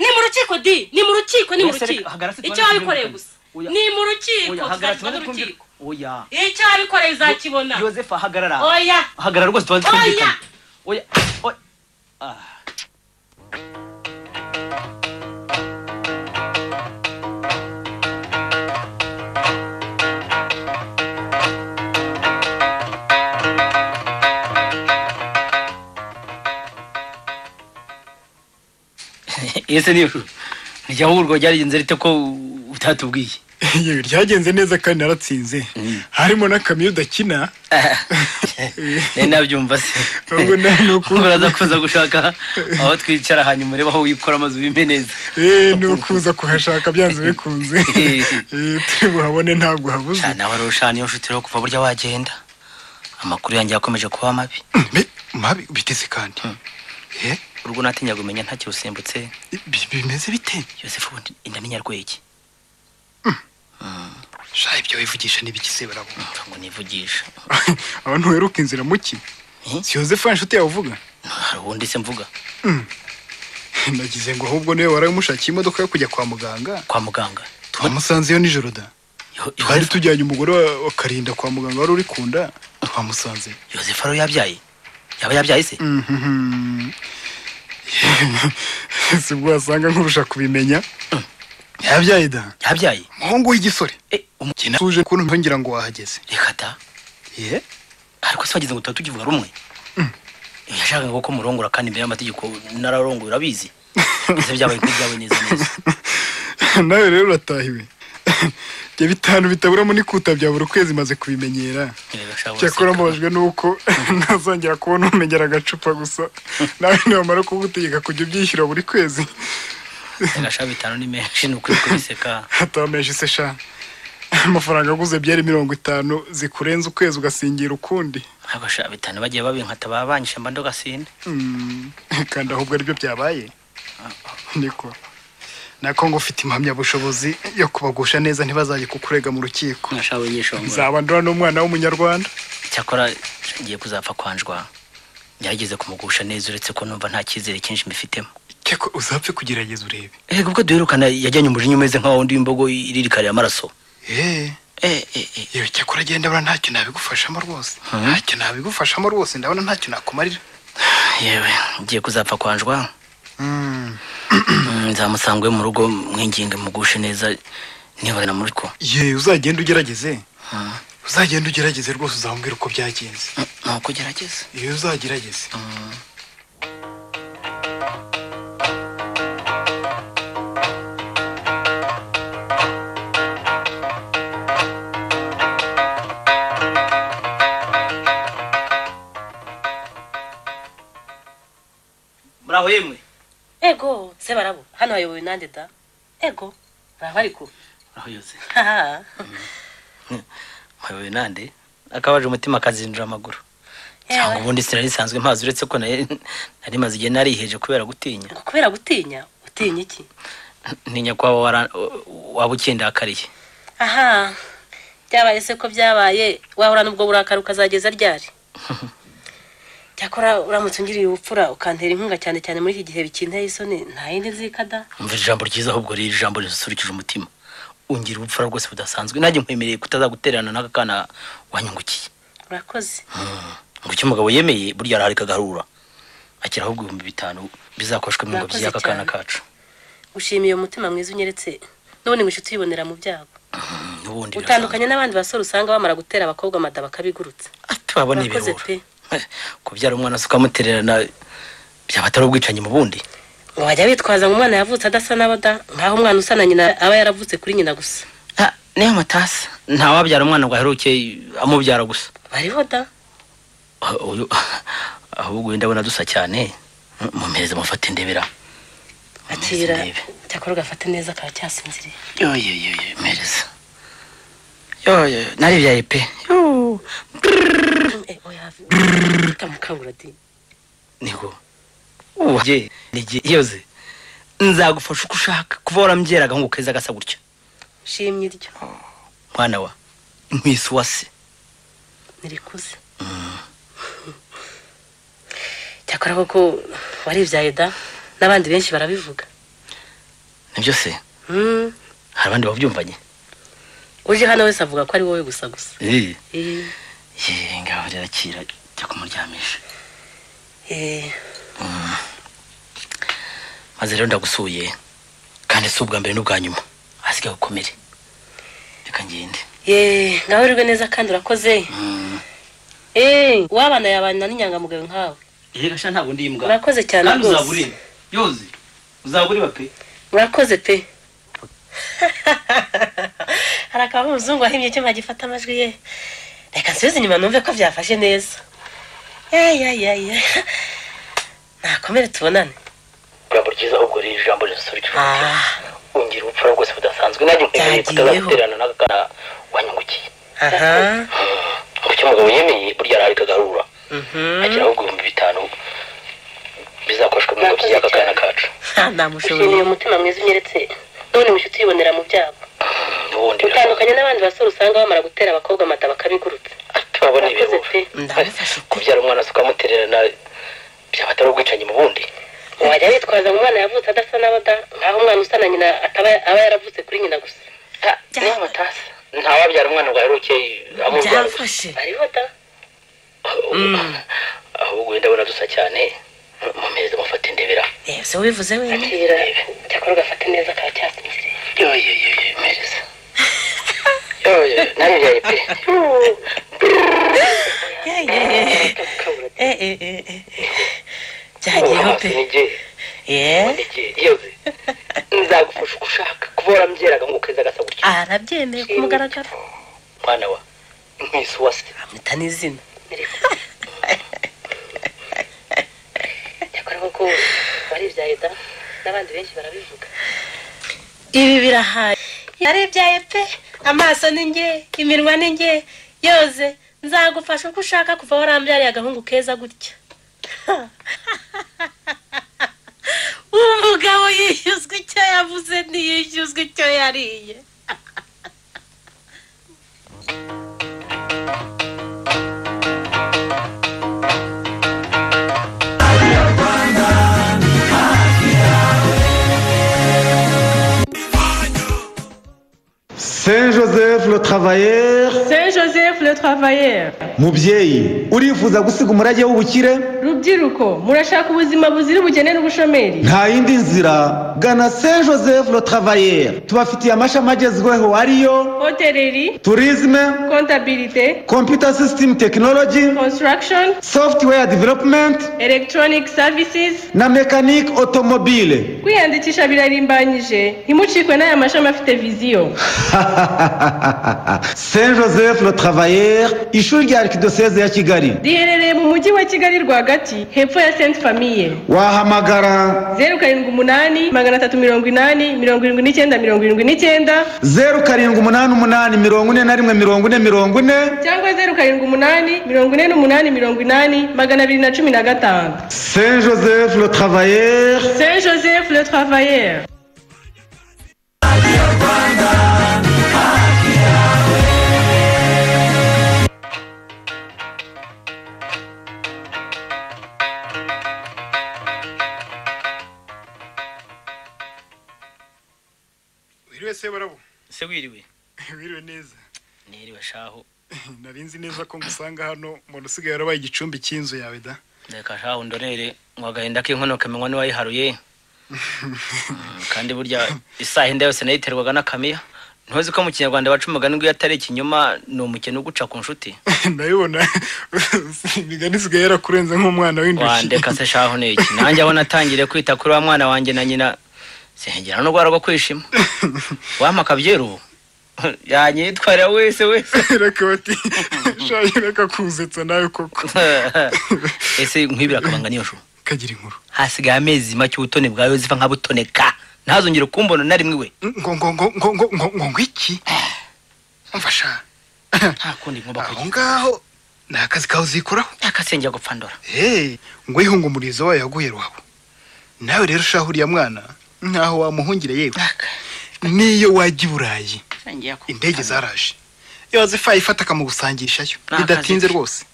ni mu rukiko di ni mu rukiko ni mu Wese reka, rukiko hagarara se icyo tubone wabikoreye kumvikana. gusa Oya. ni mu rukiko tuzakibona urukiko oya icyo wabikoreye uzakibona yosefa hagarara oya hagarara rwose tubanze Oya! twumvikane oya oya ese niyo irya hurwa ryagenze rite ko utatubwiye yewe ryagenze neza kandi naratsinze harimo n'akamyo udakina nari nabyumva se Ahubwo nta nuko- Ngo uraza kuza gushaka aho twicara hanyuma urebe aho wikora amazu bimeneza Eh, ni ukuza kuhashaka byanze bikunze Eh, turi buhabone ntabwo habuze nawe arusha niyo nshuti rero kuva burya wagenda amakuru yanjye yakomeje kuba mabi Me- mabi biteze kandi Eh, urwo natinyaga kumenya nta kirusimbutse bi- bimeze bite yosefu ubundi inda n'inyarwege shaha ibyo wivugisha n'ibigise barabo Mva ngo nivugisha abantu weruka inzira muki Eh? si yosefa inshuti yawe uvuga hari ubundi se mvuga nagize ngo ahubwo niwe waramushakiye imodoka yo kujya kwa muganga kwa muganga twamusanzeyo nijoro da Yo- twari Yozefu- tujyanye umugore wa- wa karinda kwa muganga wari uri ku nda twamusanze yosefu ariwe yabyaye yaba yabyaye se Mhm. si bwo wasanga nkurusha kubimenya yabyaye da yabyaye umuhungu w'igisore Eh, umukina tuje ukuntu ntongera ngo wahageze reka ta ye ariko se wagize ngo tuba tukivuga rumwe yashakaga ko murongora kandi imbere y'amategeko nararongoye urabizi ese byabaye kuri byabaye neza neza nawe rero uratahiwe ibyo bitanu bitaburamo n'ikuta bya buri kwezi maze kubimenyera Reba, sha, cyakora uraseka. mbabajwe nuko ntazongera kubona umenyera agacupa gusa nawe nibamara kugutegeka kujya ubyishyura buri kwezi Erasha bitanu ni menshi ni ukuri kubiseka atamenyesha ise sha amafaranga aguze byari mirongo itanu zikurenza ukwezi ugasingira ukundi abasha bitanu bagiye babinkata babanyisha mba ndogasinde Mm, kandi ahubwo aribyo byabaye niko nako ngo ufite impamyabushobozi yo kubagusha neza ntibazajye kukurega mu rukiko mwashawe nyishongora nzabandura n'umwana w'umunyarwanda cyakora ngiye kuzapfa kwanjwa ngerageze kumugusha neza uretse ko numva nta cyizere cyinshi mbifitemo cyako uzapfe kugerageza urebe ego ubwo duherukana yajyanye umujinya umeze nka wundi w'imbogo iririkarira amaraso eee Eh, eh, eh. yewe cyakora agenda abura ntacyo nabigufashamo rwose ntacyo nabigufashamo rwose ndabona ntacyo nakumarira yewe ngiye kuzapfa kwanjwa Mm, Mm, nzamusanga iwe mu rugo mwinginge mugushe neza nibona na muri ko yewe uzagenda ugerageze Mm. uzagenda ugerageze rwose uzambwira uko byagenze Mm, nuko gerageza iyo uzagerageze muri aho yemwe ego se barabo hano hayobowe nande da ego baraba ariko aho yose haha mpayoboye nande akabaje umutima akazinjira amaguru cyangwa ubundi sinari risanzwe mpazi uretse ko nari nari maze igihe nariheje kubera gutinya ngo kubera gutinya utinya iki ntinya ko waba wara- waba ukindakariye aha byabaye se ko byabaye wahura n'ubwo burakari ukazageza ryari cyakora uramutse ungiriye ubupfura ukantera inkunga cyane cyane muri iki gihe bikinteye isoni nta yindi nzikada umva ijambo ryiza ahubwo riri ijambo risusurikije umutima ungira ubupfura rwose budasanzwe nanjye nkwemereye kutazagutererana n'aka kana wanyungukiye urakoze ngo icyo umugabo yemeye burya araharika agaharura akira ahubwo ibihumbi bitanu bizakoshwe mu ngobyi Murakoze y'aka kana cyane. kacu ushimiye umutima mwiza unyeretse n'ubundi ngo inshuti yibonera mu byago Mm, n'ubundi utandukanye n'abandi basore usanga bamara gutera abakobwa amada bakabigurutsa tubabona urakoze ibirura pe kubyara umwana se ukamutererana byaba atari ubwicanyi mu bundi wajya witwaza ngo umwana yavutse adasa n'abada nkaho umwana usa na nyina aba yaravutse kuri nyina gusa Ah, niyo matasa nta wabyara umwana ngo aheruke amubyara gusa bariho da Ah, uyu ahubwo uyu ndabona dusa cyane Mm, mumpereze mufate ndebera Mumpereze akira ndebe. cyakora ugafata neza akaba cyasinziriye yo yo yo yo mpereza yo yo naribyaye pe Yo. Eh, oya, tamukangura di niko uwaje nige yoze nzagufasha uko ushaka kuva warambyeraga ngo keza gasa gutya shimye iryo mwana wa nkwisi wase nirikuze cyakora koko waribyaye da n'abandi benshi barabivuga nibyo se Mm, hari abandi babyumvanye uje hano wese avuga ko ari wowe gusa gusa Eh, Eh, eh, ngaho rirakira jya kumuryamisha eh, maze rero ndagusuye kandi si ubwa mbere n'ubwa nyuma hasigaye gukomere reka ngende ye ngaho urirwe neza kandi urakoze Eh, uwabana yabana n'inyangamugayo nkawe reka sha ntabwo ndi imbwa urakoze cyane rwose uzabure yoze uzabure pe murakoze pe hari akaba umuzungu wahimbye icyuma gifata amajwi ye reka nsubize inyuma numve ko byafashe neza yayayaya nakomere tubonane ijambo ryiza ahubwo riri ijambo risurikije Ah. ungira ubupfura bwose budasanzwe nanjye nkwemereye Byagiyeho. kutazagutererana n'aka kana wanyungukiye aha ngo icyo umugabo yemeye burya araharika agarura mhm. agira ahubwo ibihumbi bitanu bizakoreshwa mu ngobyi y'aka kana kacu namushobora umutima mwiza unyeretse none mushuti yibonera mu byago n'ubundi utandukanye n'abandi basore usanga bamara gutera abakobwa amata bakabigurutsa atababona Urakoze pe. Ndabifashe ibihuha kubyara umwana se ukamutererana byaba atari ubwicanyi mu bundi wajya witwaza ngo umwana yavutse adasa na bada nkaho umwana usa na nyina ataba aba yaravutse kuri nyina gusa Ah, niba batasa ntawabyara umwana ngo aheruke amurwara hariho da ahubwo wenda abona dusa cyane mumeze mufate ndebera ese wivuze wenyine Mbwira, cyakora ugafata neza akaba cyasinziriye yoyoyoyo mpereza yoyoyo nawe byaye pe byagiyeho pe nigeye yeee nigeye yewe nzagufasha uko ushaka kuba waramubyeraga ngo ukeza agasa gutya arabyemeye ku mugaragaro mwana wa nk'isu wase amwita n'izina cyakora koko waribyaye da n'abandi benshi barabivuga ibi birahaye yaribyaye pe amaso ni nge iminwa ni nge yoze nzagufasha uko ushaka kuva warambyariye agahungu keza gutya uwo mugabo yishyuzwa icyo yavuze ntiyishyuzwa icyo yariye saint joseph le travailleur saint joseph le travailleur mubyeyi urifuza gusiga umurage w'ubukire rubyiruko murashaka ubuzima buzira ubukene n'ubushomeri nta yindi nzira gana saint joseph le travailleur tubafitiye amashami agezweho ariyo hoteleri tourisme kontabirite computer system technology construction software development electronic services na mechanic automobile kwiyandikisha birarimbanyije ntimucikwe n'aya mashami afite viziyo saint joseph le travailleur ishuri rya arikidoseze ya kigali riherereye mu mujyi wa kigali rwagati hepfo ya sainte famille wahamagara zeru karindwi umunani magana atatu mirongo inani mirongo irindwi n'icyenda mirongo irindwi n'icyenda zeru karindwi umunani umunani mirongo ine na rimwe mirongo ine mirongo ine cyangwa zeru karindwi umunani mirongo ine n'umunani mirongo inani magana abiri na cumi na gatanu saint joseph le travailleur saint joseph le travailleur wiriwe se barabo se wiriwe wiriwe neza niriwe shaho nari nzi neza ko ngusanga hano umuntu usigaye yarabaye igicumbi cy'inzu yawe da reka shaho ndorere ngo agahinda k'inkono kamenywa n'uwayiharuye Mm, kandi burya isaha inda yose nayo iterwaga n'akamiya ntuzi ko mu kinyarwanda baca umugani ngo iyo atari ikinyoma ni umukene uguca ku nshuti ndabibona imigani isigaye yarakurenze nk'umwana w'induki wandeka se shaho niki nanjye aho natangiriye kwita kuri wa mwana wanjye na nyina sengera n'urwara rwo kwishima wampa akabyeru ubu yanyitwarira wese wese reka bati shayi reka kuzetsa nawe koko ese nk'ibiri akabanga niyo shu kagira inkuru hasigaye amezi make ubutoni bwa yozefa nkabutoneka ntazongere kumbona na rimwe we ngo ngo ngo ngo ngo ngo ngo ngo iki mfasha nta kundi ngomba aho kugira ngaho ni akazi kawe uzikoraho akasengera gupfa ndora hey ngo yihunge umurizo wayo yaguye iwawe nawe rero ushaho uriya mwana nkaho wamuhungire yewe niyo wajya i burayi indege zaraje yozefa ifata akamugusangishayo Ni akazi bidatinze ke. rwose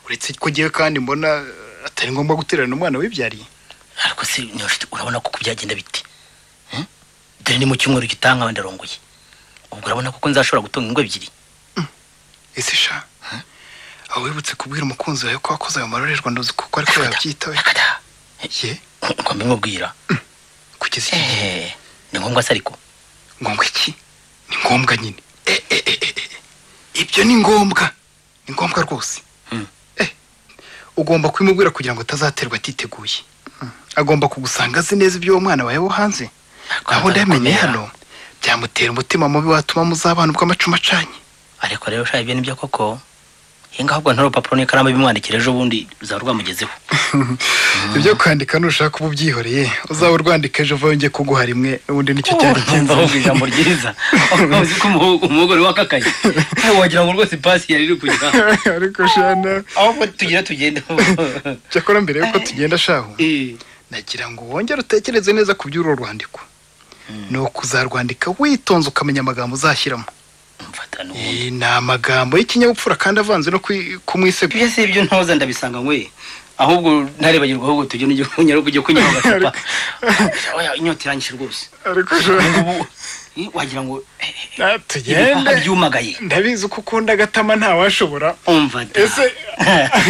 uretse ko ngewe kandi mbona atari ngombwa gutererana umwana wibyariye ariko se niyo nshuti urabona ko byagenda bite Hmm? dore ni mu cyumweru gitanga abandi arongoye ubwo urabona koko nzashobora gutunga ingo ebyiri ese sha aho wibutse kubwira umukunzi wawe ko wakoze ayo marorerwa ndozi kuko ariko yabyitawe Yakata. ye ngo mbimubwira kugeza iki gihe Eh, ni ngombwa se ariko ngombwa iki ni ngombwa nyine Eh, eh, eh, eh, eh. ibyo ni ngombwa ni ngombwa rwose Mm. Eh, ugomba kubimubwira kugira ngo atazaterwa atiteguye Mm. agomba kugusanga azi neza ibyo uwo mwana wawe wo hanze aho ndamenye hano byamutera umutima mubi watuma muzabana ubw'amacuma acanye ariko rero shaho ibyo nibyo koko hinga ahubwo nta rupapuro n'ikaramu bimwandikira ejo bundi uzaba rwamugezeho ibyo kwandika nushaka uba ubyihoreye uzaba urwandika ejo vuba yongeye kuguha rimwe ubundi nicyo cyari Urumva ahubwo ijambo ryiza uzi ko umuhu- umugore wakakaye Eh, wagira ngo rwose pasi yari iri kujya ariko shana aho tugira tugende cyakora mbere yuko tugenda shaho Eh, nagira ngo wongere utekereze neza ku by'uru rwandiko ni ukuzarwandika witonze ukamenya amagambo uzashyiramo mfata n'ubu Eh, ni amagambo y'ikinyabupfura kandi avanze no kwi- kumwisego ibyo si ibyo ntoza ndabisanga nkwe ahubwo ntarebagirwa ahubwo tujye n'ujya kunyara ujya kunyara agacupa Oya, inyota iranyishe rwose ariko jo- Ubungubu, eh, wagira ngo eh, Ah, ibihaha tugende byumagaye ndabizi ko ukunda agatama ntawashobora umva da ese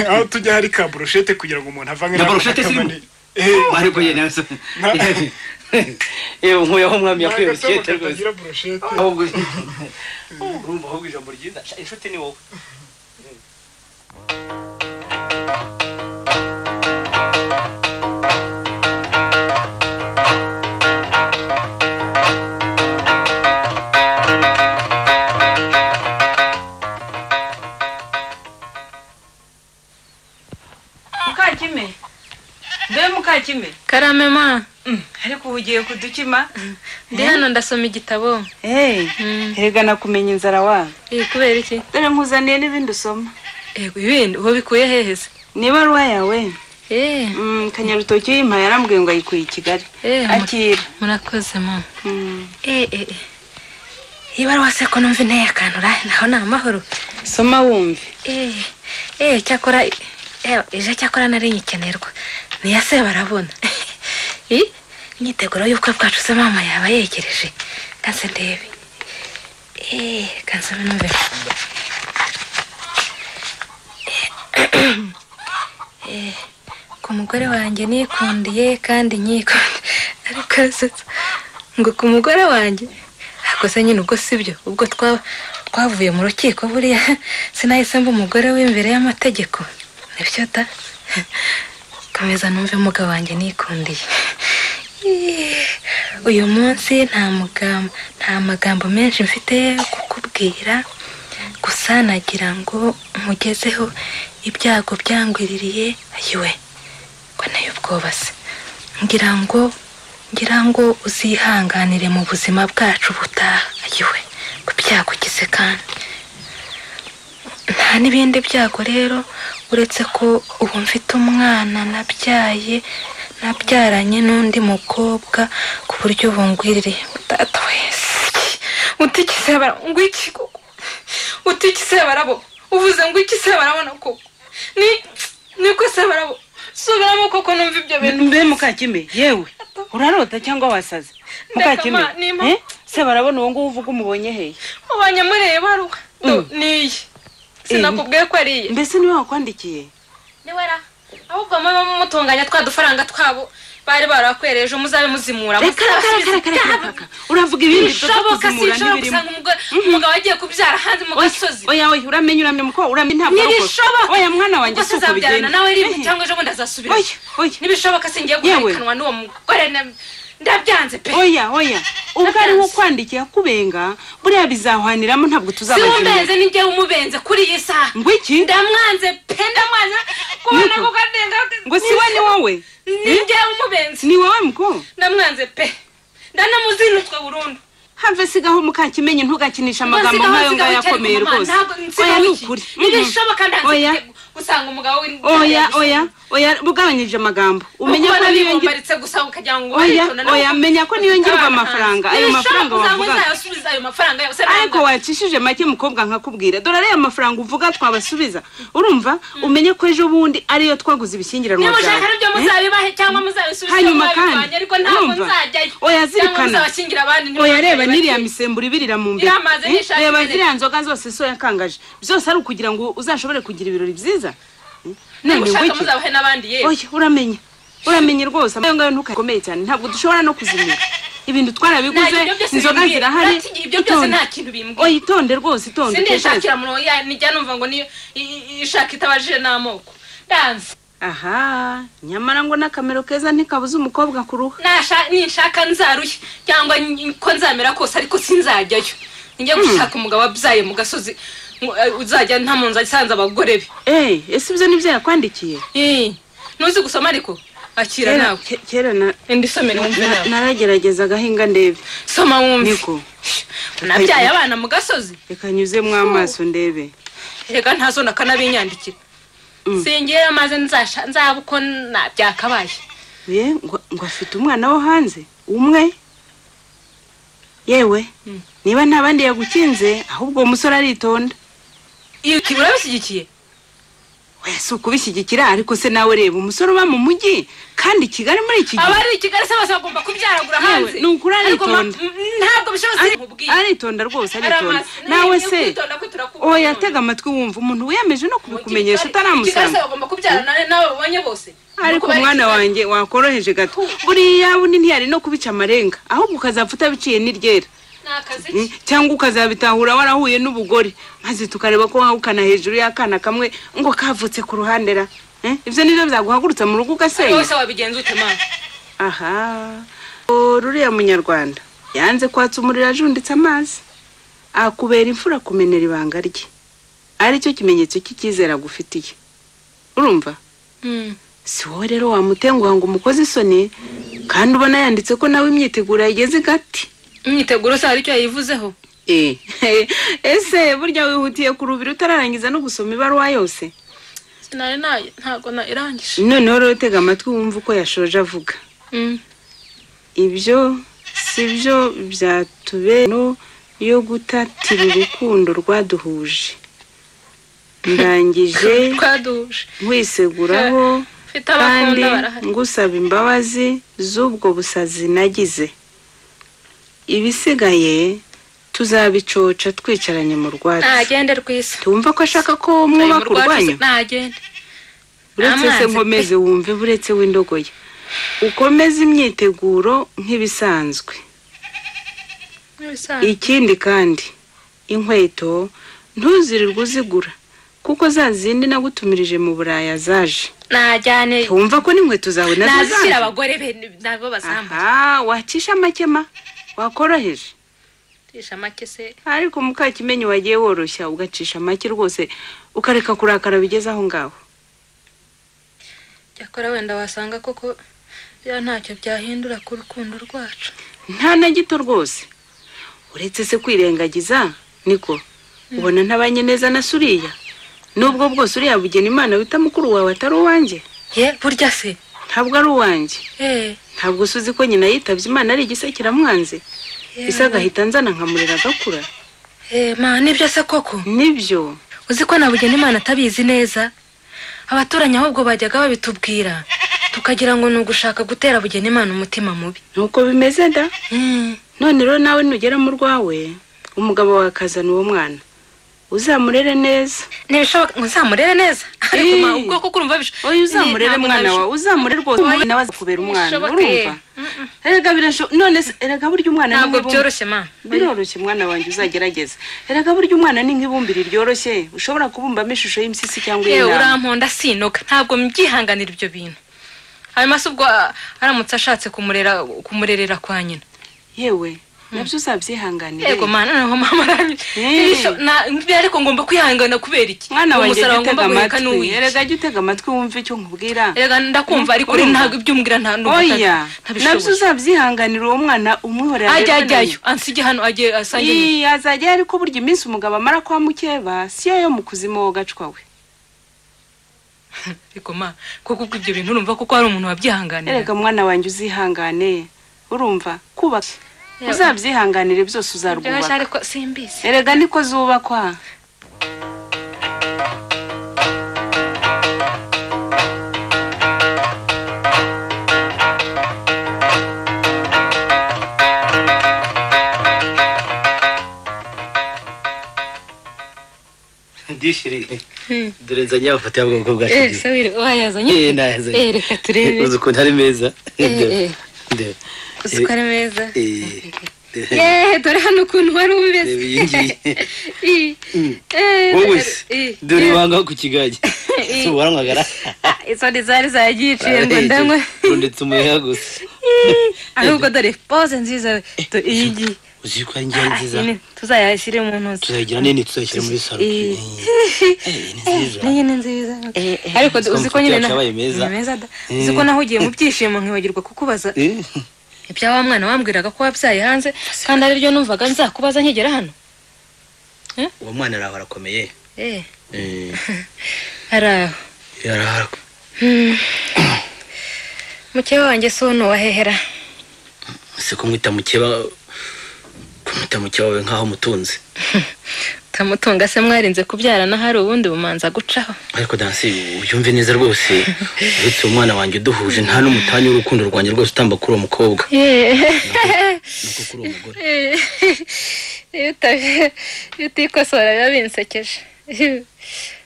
aho tujya hari ka burushete kugira ngo umuntu avange Na n'ako burushete gatama zirimo? ni- Eh, ariko ye nazo Na- yewe nkuyeho umwami ni yakwiye agatama urukete rwose katagira burushete ahubwo urumva ahubwo ijambo ryiza inshuti ni wowe mukakime mbe mukakime karame ma ariko ubu ugiye kudukima ndi hano ndasoma igitabo erega nakumenya inzara wa iri kubera iki dore nkuzaniye n'ibindi usoma yego ibindi uwo bikuye heheze ni ibaruwa yawe eee Mm, kanyarutoki yimpaye yarambwiye ngo ayikuye i kigali Eh, mu- akira murakoze mama Mm. eee eee niba ari wase ko numva inteye akantu urahe naho ni amahoro soma wumve eee eee cyakora eee ejo cyakora nari nyikenerwa niya se barabona Ih, imyiteguro y'ubukwe bwacu se mama yaba yegereje kanse ndebe eee kanse numve Eh, ku mugore wanjye nikundiye kandi nyikunda ariko se ngo ku mugore wanjye ako se nyine ubwo si byo ubwo twa- twavuye mu rukiko buriya sinahise mba umugore w'imbere y'amategeko nibyo da komeza numve umugabo wanjye nikundiye Yee, uyu munsi nta mugambo nta magambo menshi mfite yo kukubwira gusa nagira ngo mugezeho ibyago byangwiririye ayiwe ko nayo ubwoba se ngira ngo ngira ngo uzihanganire mu buzima bwacu butaha ayiwe ku byago ugize kandi nta n'ibindi byago rero uretse ko ubu mfite umwana nabyaye nabyaranye n'undi mukobwa ku buryo bungwiriye data wese utikise bara ngo iki koko utikise barabo uvuze ngo iki se barabona koko ni niko se barabo subiramo koko numva ibyo bintu mbe mukakime yewe urarota cyangwa wasaze Ndeka, mukakime ma, nimpa. eh? se barabona uwo nguwo uvuga umubonye hehe ubanye muri iyi baruwa Do, Mm. ni iyi sinakubwiye ko ari iyi mbese niwe wakwandikiye niwe ra ahubwo muba mumutunganya twa dufaranga twabo bari barakwereje muzabe muzimura reka reka muzabasubiza reka reka ibyaha. reka uravuga ibindi bishoboka sinshobora gusanga umugore umugabo agiye kubyara hanze mu gasozi oya oya uramenye uramenye muko uramenye ntabwo ari ntibishoboka oya mwana wanjye ubwo si uko sizabyarana bigenda nawe rimwe Ehe. cyangwa ejo bundi azasubira oya oya ntibishoboka singiye Yewe. guharikanwa n'uwo mugore na- ndabyanze pe oya oya ubwo ari we ukwandikiye akubenga buriya bizahwaniramo ntabwo tuzabaza siwumbenze ninjye umubenze kuri iyi saha ngo iki ndamwanze pe ndamwanze kubona Niko. kuko ndenga ngo si we ni wowe ninjye umubenze ni wowe muko ndamwanze pe ndanamuzinutwe burundu have sigaho mukakimenye ntugakinisha Ngo amagambo nk'ayo sigaho, ngayo sigaho, cyari akomeye ku mama, rwose ntabwo- oya sigaho ni iki? ukuri Mhm. ntibishoboka Oya. ndanze gusanga umugabo w'in- oya oya oya ugabanyije amagambo umenya ko niyo niyo ngira ngirwa gusa ukagira ngo oya waritondo nawe oya menya ko niyo ngirwa amafaranga ayo mafaranga Ntibishoboka uzaba wavugaga uzayasubiza ayo mafaranga yose ariko wacishije make mukobwa nkakubwira dore ariya mafaranga uvuga twabasubiza urumva umenye ko ejo bundi ariyo twaguze ibishyingiranwa niba ushaka byawe n'ibyo Eh? muzabibanye cyangwa muzabisubiza Hanyuma kandi, ariko ntabwo urumva? nzajyayo Oya, cyangwa zirikana. muzabashyingira abandi oya reba n'iriya misemburo ibirira mu mbere Iramaze Eh, n'ishati reba ziriya ibirira. nzoga zose so yakangaje byose ari ukugira ngo uzashobore kugira ibirori byiza Eh, niba none ushaka wiki muzabahe n'abandi yewe oya uramenye uramenye rwose ayo ngayo ntukakomeye cyane ntabwo dushobora no kuzimira ibintu Nta twarabiguze kintu byose inzoga bimbwira. zirahari Nta kintu- ibyo byose nta kintu bimbwira. oya itonde rwose itonde utekereze. sindishakira umuntu ya- nijya numva ngo ni i- i- ishaka itabajije n'amoko ndanze aha nyamara ngo n'akamero keza ntikabuze umukobwa ku ruhu Nasha- ninshaka nzaruye cyangwa n- ko nzamera kose ariko sinzajyayo njya gushaka umugabo wabyaye mu gasozi ngo, eh, uzajya nta mu nzu asanze abagore be eee ese ibyo nibyo yakwandikiye Eh, ntuzi gusoma ariko akira kera nawe ke- kera na- indi somere wumve na- nawe naragerageza agahinga ndebe soma wumve niko nabyaye abana mu gasozi reka nyuzemo amaso ndebe reka ntazo nakanabinyandikira singiyeyo maze nzasha- nzaba uko na- byakabaye ye ngo ngo afite umwana wo hanze umwe yewe niba nta bandi yagukinze ahubwo uwo musore aritonda ibi urabishyigikiye we si ukubishyigikira ariko se nawe reba umusore uba mu mujyi kandi i kigali muri iki gihe abari i kigali se bose bagomba kubyaragura hanze ni ukuri Ariko ma- aritonda m- ntabwo bishobotse Ari- nkubwiye aritonda rwose aritonda Aramazi. nawe Ni se ukwitonda kwe turakubona. oya tega amatwi wumva umuntu wiyemeje no Mu Kigali- Kigali kubikumenyesha se utaramusanga bagomba kubyarana n'abo babonye bose Nuko ariko bari umwana i Kigali. wanjye wakoroheje gato buriya bundi ntiyari no kubica amarenga ahubwo ukazapfa utabiciye n'iryera ni akazi Mm, cyangwa ukazabitahura warahuye n'ubugore maze tukareba ko wahukana hejuru y'akana kamwe ngo kavutse ku ruhande ra Eh, ibyo nibyo byaguhagurutsa mu ari rugo ugasenya wese wabigenza ute mama aha O, ruriya munyarwanda yanze kwatsa umuriro ajunditse amazi akubera imfura kumenera ibanga rye ari cyo kimenyetso cy'icyizere agufitiye urumva si wowe rero wamutenguha ngo umukoze isoni kandi ubona yanditse ko nawe imyiteguro yageze igati imyiteguro se hari icyo yayivuzeho Eh, ese burya wihutiye kurubira utararangiza no gusoma ibaruwa yose sinari nayo ntabwo na irangije noneho rero tega amatwi wumva uko yashoje avuga Mm. ibyo si byo byatubera no yo gutatira urukundo rwaduhuje ndangije twaduhuje nkwiseguraho mfite kandi abakunda barahari ngusaba imbabazi z'ubwo busazi nagize ibisigaye tuzabicoca twicaranye mu rwatsi ntagende rwiza tumva ko ashaka ko mwubaka urwanyu ntagende uretse se Amazi nkomeze wumve buretse w'indogoye ukomeze imyiteguro nk'ibisanzwe nk'ibisanzwe ikindi kandi inkweto ntuzirirwe uzigura kuko za zindi nagutumirije mu buraya zaje najyane wumva ko n'inkweto zawe nazo nazishyira zaje abagore be ni- nabo bazambaye aha wacisha amakema wakoroheje tisha make se ariko mukakimenyi wagiye woroshya ugacisha make rwose ukareka kurakara bigeze aho ngaho cyakora wenda wasanga koko bya ntacyo byahindura ku rukundo rwacu nta na gito rwose uretse se kwirengagiza niko ubona ntabanye neza na suriya nubwo bwose uriya bugena imana wita mukuru wawe atari uwanjye ye burya se ntabwo ari uwanjye eh ntabwo usuzi ko nyina yitabye imana ari igisekiramwanze yewe. ise agahita nzana nkamurera agakura eh ma nibyo se koko nibyo uzi ko nabugena imana atabizi neza abaturanyi ahubwo bajyaga babitubwira tukagira ngo ni ugushaka gutera bugena imana umutima mubi nuko bimeze da none rero nawe nugera mu rwawe umugabo wawe akazana uwo mwana uzamurere neza ntibishoboka ngo uzamurere neza ariko ma Eh. ubwo kuko urumva bisho oya uzamurere mwana wawe uzamure rwose umwana we azakubera umwana Bishoboke. urumva erega birashoboka none se erega burya umwana ntabwo nk'ibumba. byoroshye ma biroroshye mwana wanjye uzagerageza erega burya umwana ni nk'ibumbiri ryoroshye ushobora kubumbamo ishusho y'imisisi cyangwa yewe iy'intama uramponda sinoga ntabwo mbyihanganira ibyo bintu hanyuma se ubwo ah, aramutse ashatse kumurera kumurerera kwa nyina yewe nabyo uzabyihanganire yego mana noneho mama aramye Eh. Ntibisho- na- ariko ngomba kwihangana kubera iki mwana Uwo wanjye musaraba jya ngomba utega guheka ni amatwi uw'iki? erega jya utega amatwi wumve icyo nkubwira Erega ndakumva ariko uri Urumva? ntabwo ibyo umbwira nta n'ubu oya nabyo ntabishoboye uzabyihanganira uwo mwana umwihorera ajya aberwe na ajyayo nyina. ansige hano agiye asange nyina. Ii, azajyayo ariko burya iminsi umugabo amara kwa mukeba siyo yo mu kuzimu wo gacwa we ariko ma koko ubwo ibyo bintu urumva koko hari umuntu wabyihanganira erega mwana wanjye uzihangane urumva kubaka uzabyihanganire byose Rwose uzarwubaka ariko simbizi erega niko zubakwa ndishiriye dore nzanye amafoto y'ubwoko bwa shiri wayazanye Eh, nayazanye. Eh, reka turebe uzi ukuntu ari meza Ndeba, eh. ndeba. uzi ko ari meza Eh, eh, yeee dore hano ukuntu wari umeze ndeba iyi ngiyi Ii. Eh, wowe se ii. dore ibanga ku kigage Eh. si uwaranywagara izo ni zari zagiciye ngo ndanywe rundetse umuheha gusa Ii. ahubwo dore pose nziza tu- iyi ngiyi uzi ko ari ngiyi ari nziza Ah, iyi ni- tuzayashyire mu ntoki tuzayigira nini tuzayishyira muri salo Eh. ni nziza niyo ni nziza ariko Umuswa uzi ko muto nyine na- yacabaye meza. ni meza da Eh. uzi ko naho ugiye mu byishimo nkiwagirwa kukubaza Eh, ibya wa mwana wambwiraga ko wabyaye hanze kandi ariryo numvaga nzakubaza nkigera hano uwo mwana araho arakomeye eh Eh, hari aho araho arakomeye. mukeba wanjye si uwo ntuwahehera se kumwita mukeba ko ukamwita muke wawe nk'aho umutunze tamutunga se mwarinze kubyarana hari ubundi bumanza gucaho ariko dansi ubyumve neza rwose uretse umwana wanjye uduhuje nta n'umutanya w'urukundo rwanjye rwose utamba kuri uwo mukobwa iyo uta- iyo utikosora biba binsekeje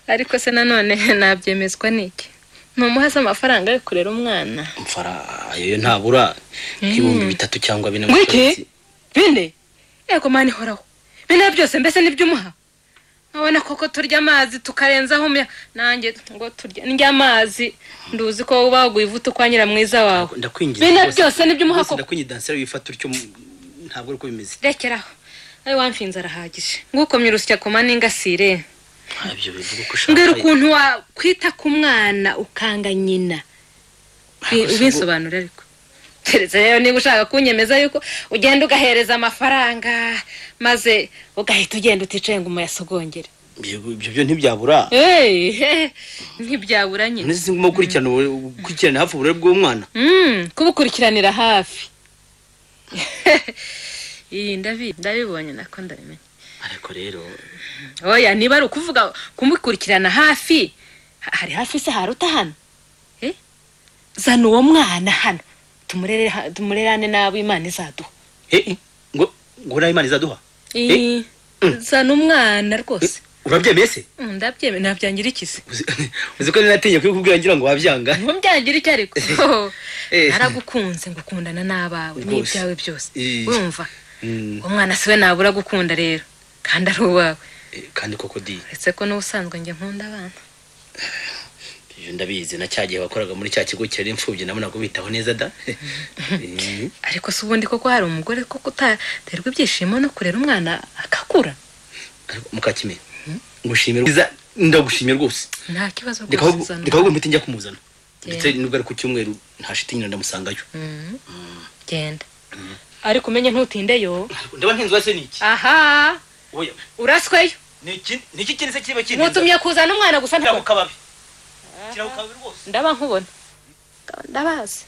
ariko se nanone nabyemezwa n'iki ntumuhaze amafaranga yo kurera umwana mfara ayo yo ntabura nk'ibihumbi bitatu cyangwa bine mu Wiki? kwezi. bine yego mani horaho bine byose mbese nibyo umuha abona koko turya amazi tukarenzaho umya nanjye ngo turya ndya amazi nduzi ko wowe uba waguye ivuta kwa nyiramwiza wawe ndakwinginze Bine rwose- byose nibyo umuha rwose koko. ndakwinginze danseri wifata utyo mu- ntabwo ari ko bimeze rekeraho ayo wamfinze arahagije ngukomye urusya ku mani ngasire ntabyo bivuga ko mbwira ukuntu wakwita ku mwana ukanga nyina Bi- ubisobanure ariko keretse rero niba ushaka kunyemeza yuko ugenda ugahereza amafaranga maze ugahita ugenda uticaye ngo umuyasogongere ibyo ibyo byo ntibyabura Hey, he, ntibyabura nyine nzi nguma gukurikirana ubure- gukurikirana hafi uburere bw'umwana Mm, kubukurikiranira hafi iyi ndabi ndabibonye nako ndabimenye ariko rero oya niba ari ukuvuga kumukurikirana hafi ha- hari hafi se haruta hano Eh? zana uwo mwana hano tumurere ha- tumurerane n'abo imana izaduha eh, eh, ngo ngo nawe imana izaduha zana umwana rwose urabyemeye se Mm, ndabyemeye nabyangira ikizi uzi ko ninatinye kubikubwira ngira ngo wabyanga mubyangira iki ariko Eh. naragukunze ngukundana n'abawe Rwose. n'ibyawe byose Eh. wumva Mm, uwo mwana siwe nabura gukunda rero kandi ari uwawe eh, kandi koko di uretse ko n'ubusanzwe njye nkunda abana ibyo ndabizi na cya gihe wakoraga muri cya kigo cyari imfubyi nabona kubitaho neza da Eh, ariko si ubundi koko hari umugore koko utaterwa ibyishimo no kurera umwana akakura ariko mukakime ngushimira Iza- ndagushimye rwose nta kibazo Reka rwose ahubwo- uzana reka ahubwo mpite njya kumuzana ndetse Genda. nubwo ari ku cyumweru nta shiti nyine ndamusangayo Mhm. genda ariko umenye ntutindeyo ndaba ntinzwa se niki aha oya urasweyo niki niki kindi se kiba kintu mutumye kuzana umwana gusa ntabwo kababi kiraho kababi rwose ndaba nkubona ndabazi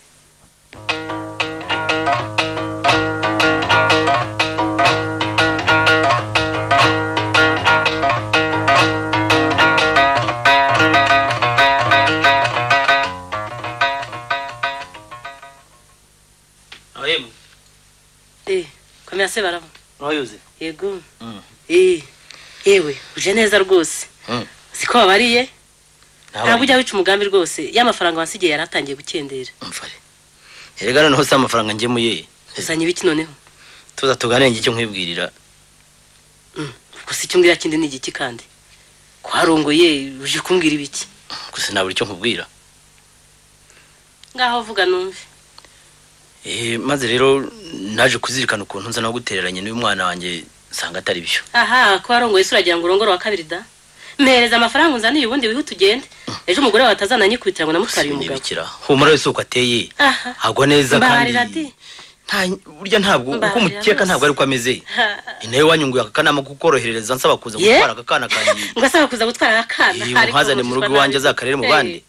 ahemu Eh, komera se barabo urayuze yego Eh, yewe uje neza rwose siko wabariye ntabwo ujya wica umugambi rwose y'amafaranga wasigiye yari atangiye gukendera mfare erega noneho si amafaranga ngemuye uzanye ibiki noneho tuza tuganenge icyo nkwibwirira ubwo si icyo mbwira kindi ni igiki kandi kwarongoye uje kumbwira ibiki gusa nabura icyo nkubwira ngaho vuga numve Eh, maze rero naje kuzirikana ukuntu nza nagutereranye n'uyu mwana wanjye nsanga atari byo aha ko warongoye se uragira ngo urongore wa kabiri da mpereza amafaranga unzaniye ubundi wihute ugende ejo umugore wawe atazananyikubitira ngo namutwariye umugabo sinibikira humura wese uko ateye aha agwa neza kandi mbaharira di nta- burya ntabwo uko Mbabarira umukeka rwose. ntabwo ariko ameze intebe wanyunguye aka kanama kukorohereza nsaba kuza Ye? gutwara aka kana kanjye ngo asaba kuza gutwara akana Iyo nkazane mu rugo iwanjye azakarere mu bandi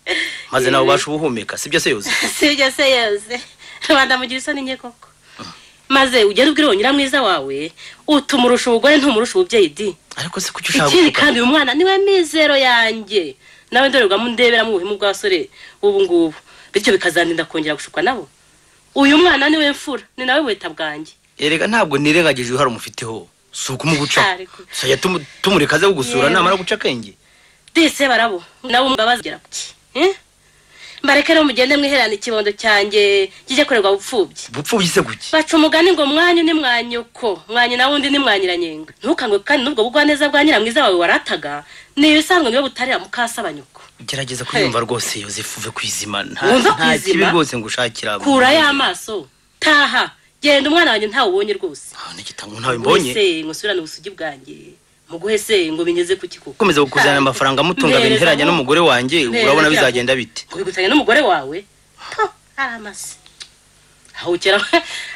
maze nawe ubasha ubuhumeka sibyo se yoze sibyo se yose rubanda mugira isoni nke koko maze ugende ubwire uwo nyiramwiza wawe utumurusha ubugore ntumurusha ububyeyi di ariko se kuki ushaka ikindi gutuka? kandi uyu mwana niwe mizero yanjye nawe ndorerwamo ndeberamo ubuhemu bw'abasore ubu ngubu bityo bikazandinda kongera gushukwa nabo uyu mwana niwe mfura ni nawe buheta bwanjye erega ntabwo nirengagije uruhare umufiteho si ukumugucaho Ariko- saya tumureka aze kugusura Yewe. namara guca akenge dise barabo nawe umbabazi ugera kuki Eh? mbareke rero mugende mwiherana ikibondo cyanjye kijye kurerwa bupfubyi bupfubyi se kuki baca umugani ngo mwanyu ni mwanyuko mwanyu nawe undi ni mwanyiranyenga ntukangwe kandi n'ubwo bugwaneza bwa nyiramwiza wawe warataga ni ibisanzwe niyo butarira mukasaba nyuko gerageza kuyumva rwose yosefu uve ku izima nta Wumva ku nta kibi izima? rwose ngushakira kura y'amaso taha genda umwana wanjye ntawe ubonye rwose ntabona igitango ntawe mbonye Wese ngo subirane ubusugi bwanjye muguhe se ngo bigeze ku kikuko gukomeza kukuzanira amafaranga amutunga Mpereza binteranya ngo- n'umugore wanjye Mpereza urabona ngo- bizagenda bite ubigutanya n'umugore wawe to ari amase aho bukera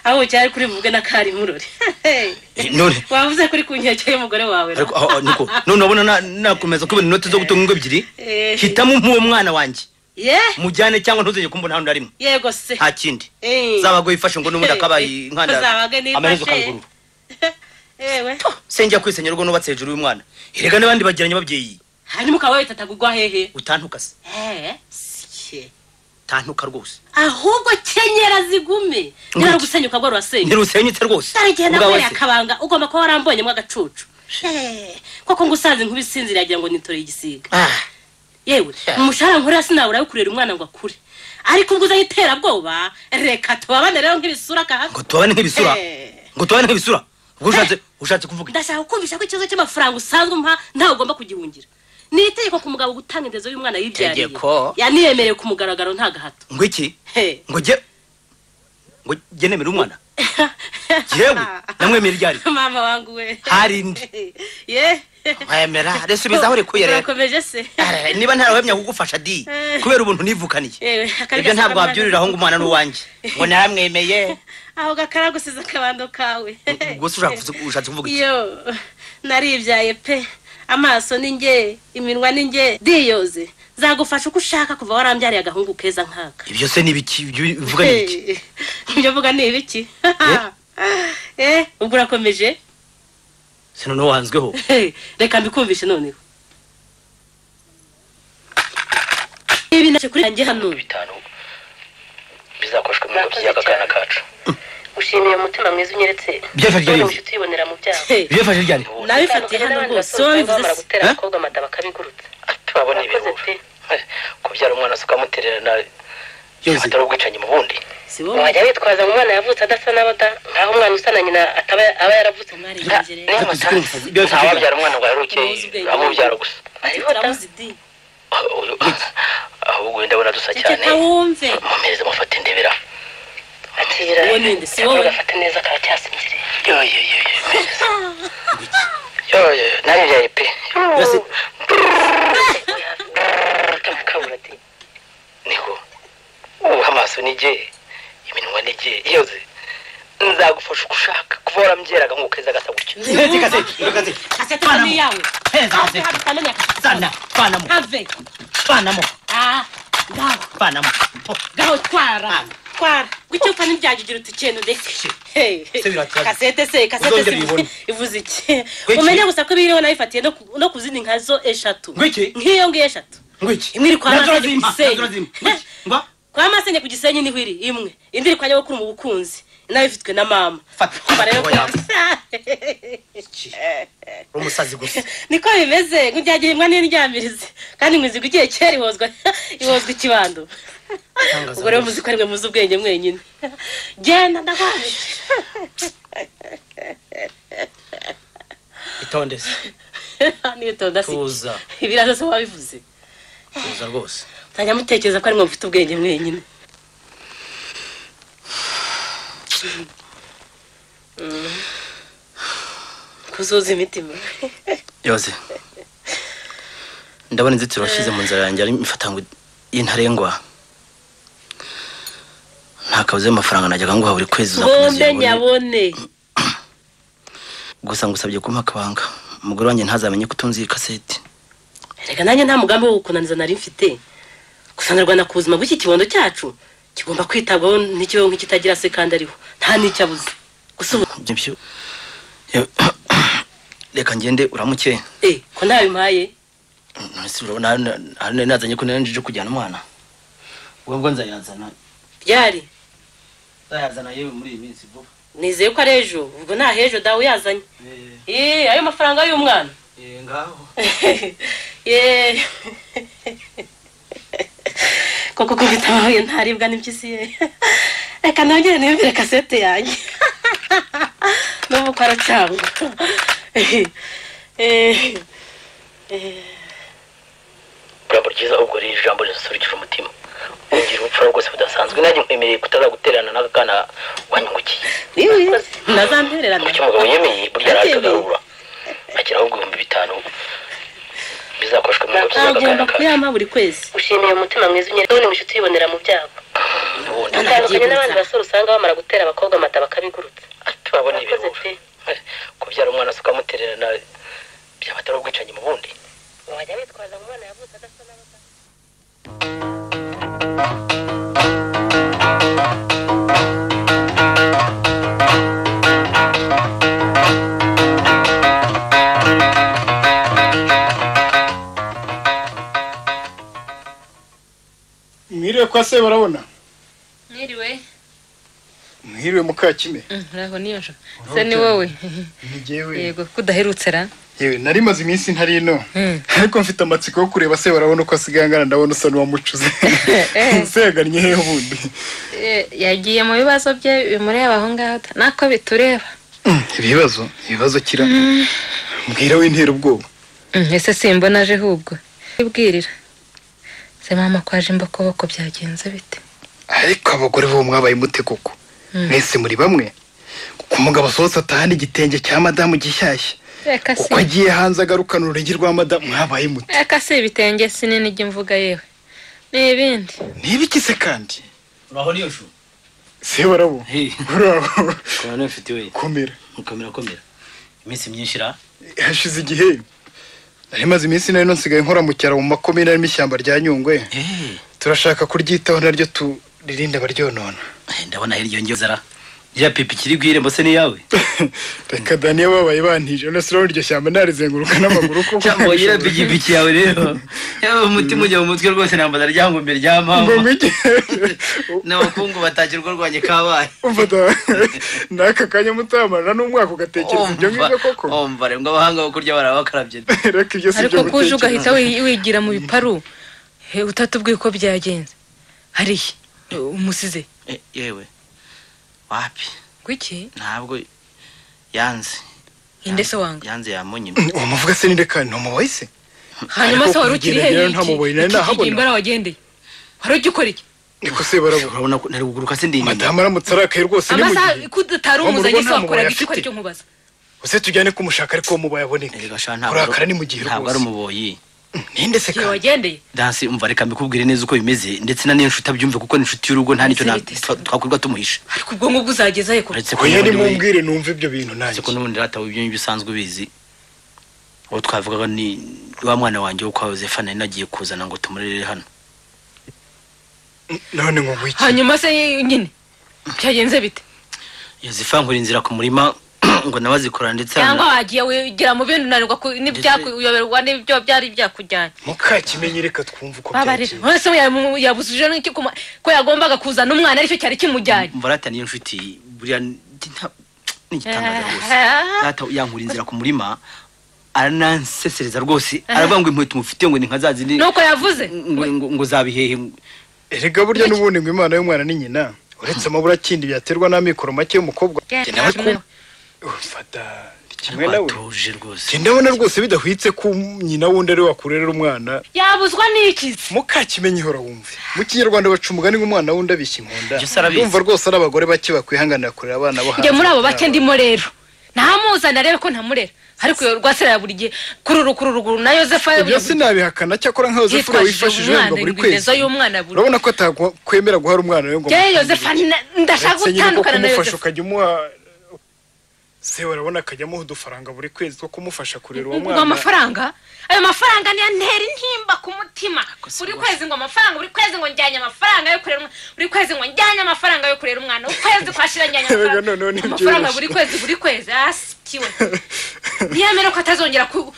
aho bukera ari kuri buvuge n'akari murore Eh, none wavuze kuri ku nkeke y'umugore wawe ariko aho aho, niko none urabona na- nakomeza kubona inoti zo gutunga ingo ebyiri Eh. hitamo nk'uwo mwana wanjye ye mujyane cyangwa ntuzongere kumbona hano na rimwe yego se nta kindi Eh. zabaga uyifashe ngo n'ubundi akabaye inkanda Zabaga nifashe. amaherezo kangurura yewe senjya kwisenya urugo nubatse hejuru y'umwana erega n'abandi bagiranye babyeyi hanyuma ukaba witataga ugwa hehe utantuka se Eh, siye tantuka rwose ahubwo kenyera zigume ntihari gusenyuka ngo rurasenyuka ntirusenyutse rwose dore igihe Ubwawe nakoreye se? akabanga ugomba kuba warambonyemo agacucu Eh, koko ngo usanze nkubisinzira yagira ngo nitoreye igisiga yewe umushahara nkorera sinabura yo kurera umwana ngo akure ariko ubwo uzaho iterabwoba reka tubabane rero nk'ibisura kahaga ngo tubabane nk'ibisura? ngo tubane nk'ibisura ubwo ushatse ushatse kuvuga iki? ndashaka kumvisha ko ikibazo cy'amafaranga usanzwe umpa ntawe ugomba kugihungira ni itegeko ku mugabo gutanga indezo y'umwana yibyariye Tegeko. yaniyemerewe ku mugaragaro nta gahato ngo iki He. ngo jye ngo jye nemera umwana yewe namwemera iryari mama wangu we hari indi ye wemera resubiza aho rekuye rero urakomeje se Eh, niba ntarawemya kugufasha di Eh. kubera ubuntu nivukaniye yewe akari ibyo gasara ntabwo mwana wabyuriraho ngo umwana ni uwanjye ngo naramwemeye aho gakaragusize akabando kawe gusa ushaka kuvuga- ushatse kuvuga iki yo naribyaye pe amaso ni nge iminwa ni nge diyoze zagufasha uko ushaka kuva warambyariye agahungu keza nk'aka ibyo se ni ibiki ibyo uvuga ni ibiki Eh, ibyo mvuga ni ibiki Eh, ubwo urakomeje se noneho wanzweho Eh, reka mbikumvishe noneho ibi nacyo kuri yanjye hano bizakoreshwa mu bigo by'aka kana kacu ushimiye umutima mwiza unyeretse Byafashe ryari? uramutse utibonera mu byaha byafashe ryari nabifatiye hano rwose wowe bivuze bamara se. gutera Eh? abakobwa amada bakabiguruka tubabona ibihuha kubyara umwana se ukamuterera nawe atari ubwicanyi mu bundi wajya witwaza ngo umwana yavutse adasa n'abada nkaho umwana usa na nyina ataba aba yaravutse niyo matansi ntawabyara umwana ngo yarukiye amubyara gusa ahubwo wenda abona dusa cyane wumve mumereze mufate ndebera atira Uwo ni nde? Si wowe? agafata neza karacyasinziriye yoyoyoyo yoyo naribyaye pe kamukabura ati niko ubu amaso ni jye iminwa ni jye yoze nzagufasha uko ushaka kuva warambyeraga ngo ukeza gasa gutya kasete hano ni iyawe utamenya kasete vanamo have vanamo ah ngaho vanamo gaho twara twara wicyo fana ibyagigira uti ikintu ndetse Hey, hey. birakaze. kasete se kasete Uzongera se uyibone. ivuze iki umenye gusa ko biriho nabifatiye no ku- no ku zindi nka zo eshatu nk'iyo ngiyo eshatu imwe iri kwa Nazora masenge zimpa, ku nazora gisenyi zimpa. Ngwiki, ngwa. kwa masenge ku gisenyi niho iri imwe indi iri kwa nyabukuru mu bukunzi nayo ifitwe na mama Umva rero ko- Oya. uri umusazi gusa niko bimeze nk'ibyagiye imbwa n'indyamirizi kandi imizigo igiye kera ihozwa ihozwa ikibando ubwo rero muzi ko arimwe muzi ubwenge mwenyine genda ndagwaje itonde se nitonda si tuza ibiriya byose wabivuze tuza rwose utajya mutekereza ko arimwe mufite ubwenge mwenyine Mm. kuzuza imitima yoze ndabona inzitiro washyize mu nzara yanjye ari imifatango y'intarengwa nta kabuze amafaranga najyaga nguha buri kwezi uzakomeza bombe uyabone. nyabone gusa ngusabye kumpa akabanga umugore wanjye ntazamenye ko utunze iyi kaseti reka nanjye nta mugambi wo gukunaniza nari mfite gusa nyarwanda ku buzima bw'iki kibondo cyacu kigomba kwitabwaho n'ikibaho nk'ikitagira se kandi ariho nta n'icyo abuze gusa ubu Ibyo byo- Yo- reka ngende uramuke eh ko ntabimpaye none se urabona hano- hano nari nazanye ko nari nje kujyana umwana ubwo bwo nzayazana ryari nzayazana yewe muri iyi minsi vuba nizeye ko ari ejo ubwo nta hejo dawe uyazanye eh ayo mafaranga y'umwana Eh, ngaho ye koko kubita amabuye ntaribwa n'impyisi ye reka nongere niyumvire kasete yanjye n'ubu ko aracyangwa Eh, eh. urabo ryiza ubwo rero ijambo risurikije umutima ugira ubupfura rwose budasanzwe nanjye nkwemereye kutazagutererana n'aka kana wanyungukiye wiwi ntazampererana kuki umugabo yemeye burya araje agarura ashyiraho ibihumbi bitanu bizakoreshwa mu bigo by'aka kana agomba kuyampa buri kwezi ushimiye umutima mwiza unyeretse none mushitsi wibonera mu byago utandukanye n'abandi basore usanga bamara gutera abakobwa amata bakabigurutsa tubabona ibihuha kubyara umwana se ukamuterera nawe byaba atari ubwicanyi mu bundi wajya witwaza ngo umwana yavutse adasa n'abasa mwiriwe kwa se barabona mwiriwe mwiriwe mukakime uraho niyo nshaka Uraho se ni cyane. wowe ni jyewe yego kudaherutse ra yewe nari maze iminsi ntari ino ariko mfite amatsiko yo kureba se barabona uko asigaye angana ndabona usa n'uwamucuze se yagannye hehe ubundi Eh, yagiye mu bibazo bye bimureba aho ngaho ta- nako bitureba ibibazo ibibazo kira mbwira w'intera ubwoba Mm, ese simbona aje ahubwo ibwirira se mama kwaje imbokoboko byagenze bite ariko abagore bo mwabaye mute koko Mm. mwese muri bamwe kuko umugabo asohotse atahana igitenge cya madamu gishyashya reka si uko agiye hanze agarukana urunigi rwa madamu mwabaye mute reka si ibitenge sinini ijya mvuga yewe ni ibindi ntibikize kandi uraho niyo shu se barabo uraho kubona niyo mfite we komera mukomera komera iminsi myinshi ra hashize igihe nari maze iminsi nari nsigaye nkora mu cyaro mu makomine arimo ishyamba rya nyungwe turashaka kuryitaho naryo turirinde abaryonona Eh, ndabona hirya yongewe zara ya pipi kiri gwire mbose ni yawe reka daniya babaye bantije none se urabona iryo shyamba narizenguruka n'amaguru koko cyangwa yira pigipiki yawe rero yaba umutima ujya mu mutwe rwose nambaza ryangombe rya mama Ngo mige. n'abakungu batakirwa rwanye kabaye umva da n'aka kanya mutamarana n'umwaka ugatekereza ibyo ngibyo koko omva rero ngo abahanga bo kurya barabakarabye reka ibyo si ariko ibyo kuje ugahita gutekereza wi- wigira mu biparu eh, utatubwiye uko byagenze hariya eh, umusize Eh, yewe wapi kuki ntabwo yanze inde se wange yanze yamunye wamuvuga se ninde kandi ntumuboye se hanyuma Ariko se wari ukiri kugira hehe rero nta mubuye nari nahabona. imbara wagendeye wari ugikora iki niko se barabura urabona ko nari kuguruka se ndi inyuma madamu aramutse arakaye rwose ni mu amasaha gihe kudutari Wa mu rugo umuzanye se nta mubuye wakoraga iki ko afite. aricyo nkubaza use tujyane kumushaka ariko mubaye aboneke Erega sha ntabwo kurakara ni mu gihe ntabwo ari rwose umuboyi ninde se igihe kandi wagendeye dansi umva reka mbikubwire neza uko bimeze ndetse na niyo nshuti abyumve kuko ni inshuti y'urugo nta nicyo na- Ese bite se? twa- twakwirwa tumuhisha ariko ubwonko bwuzageza he kure uretse ko oya n'ubundi we- nimumbwire numva ibyo bintu nanjye uretse ko n'ubundi ratawe ibyo ngibyo usanzwe ubizi uwo twavugaga ni wa mwana wanjye wo kwa yosefa nari nagiye kuzana ngo tumurere hano none ngo wiki hanyuma se nyine byagenze bite yosefa nkora inzira ku murima ngo nawe azikorana ndetse cyangwa wagiye wigira mu bindi unanirwa ku- n'ibyakuyobera n'ibyo byari byakujyanye mukakimenye reka twumve uko babarira byagiye wese yabuzuje n'iki kuma- ko yagombaga kuzana umwana aricyo cyari kimujyanye mbarata niyo nshuti buriya ni nta- ni igitangaza rwose Ah. data yankura inzira ku murima aranansesereza rwose aravuga ngo inkweto umufitiye ngo ni nka za zindi nuko yavuze ngo- ngo- ngo zabihehe erega burya n'ubundi ngo imana y'umwana ni nyina uretse amabura akindi byaterwa n'amikoro make y'umukobwa Jye nawe ko ufata kimwe nawe batuje rwose Jye ndabona rwose bidahwitse ko nyina wundi ari we wakurerera umwana yabuzwa n'ikizi mukakimenye ihora wumve mu kinyarwanda baca umugani ngo umwana wundi abishya inkunda Ibyo se arabizi. ndumva rwose ari abagore bake bakwihanganira kurera abana bo njye hanze. muri abo bake ndimo rero ntamuzana arebe ko ntamurera ariko iyo rwasira ya buri gihe kururu kururu na yosefa ibyo sinabihakana cyakora nka yosefu uriya wifashije wemba buri kwezi y'umwana buri urabona ko atakwemera guhara umwana we ngo yewe yosefa na- ndashaka ndetse nyine bwo gutandukana na kumufasha yosefa ukajya umuha se urabona akajya amuha udufaranga buri kwezi two kumufasha kurera uwo ngo mwana amafaranga ayo mafaranga niyo ntera intimba ku mutima si buri rwose. kwezi ngo amafaranga buri kwezi ngo njyanye amafaranga yo kurera umwana buri kwezi ngo njyanye amafaranga yo kurera umwana ukwezi kwashira njyanye Erega noneho amafaranga ntibyoroshye. amafaranga buri kwezi buri kwezi asikiwe ntiyemere ko atazongera ku-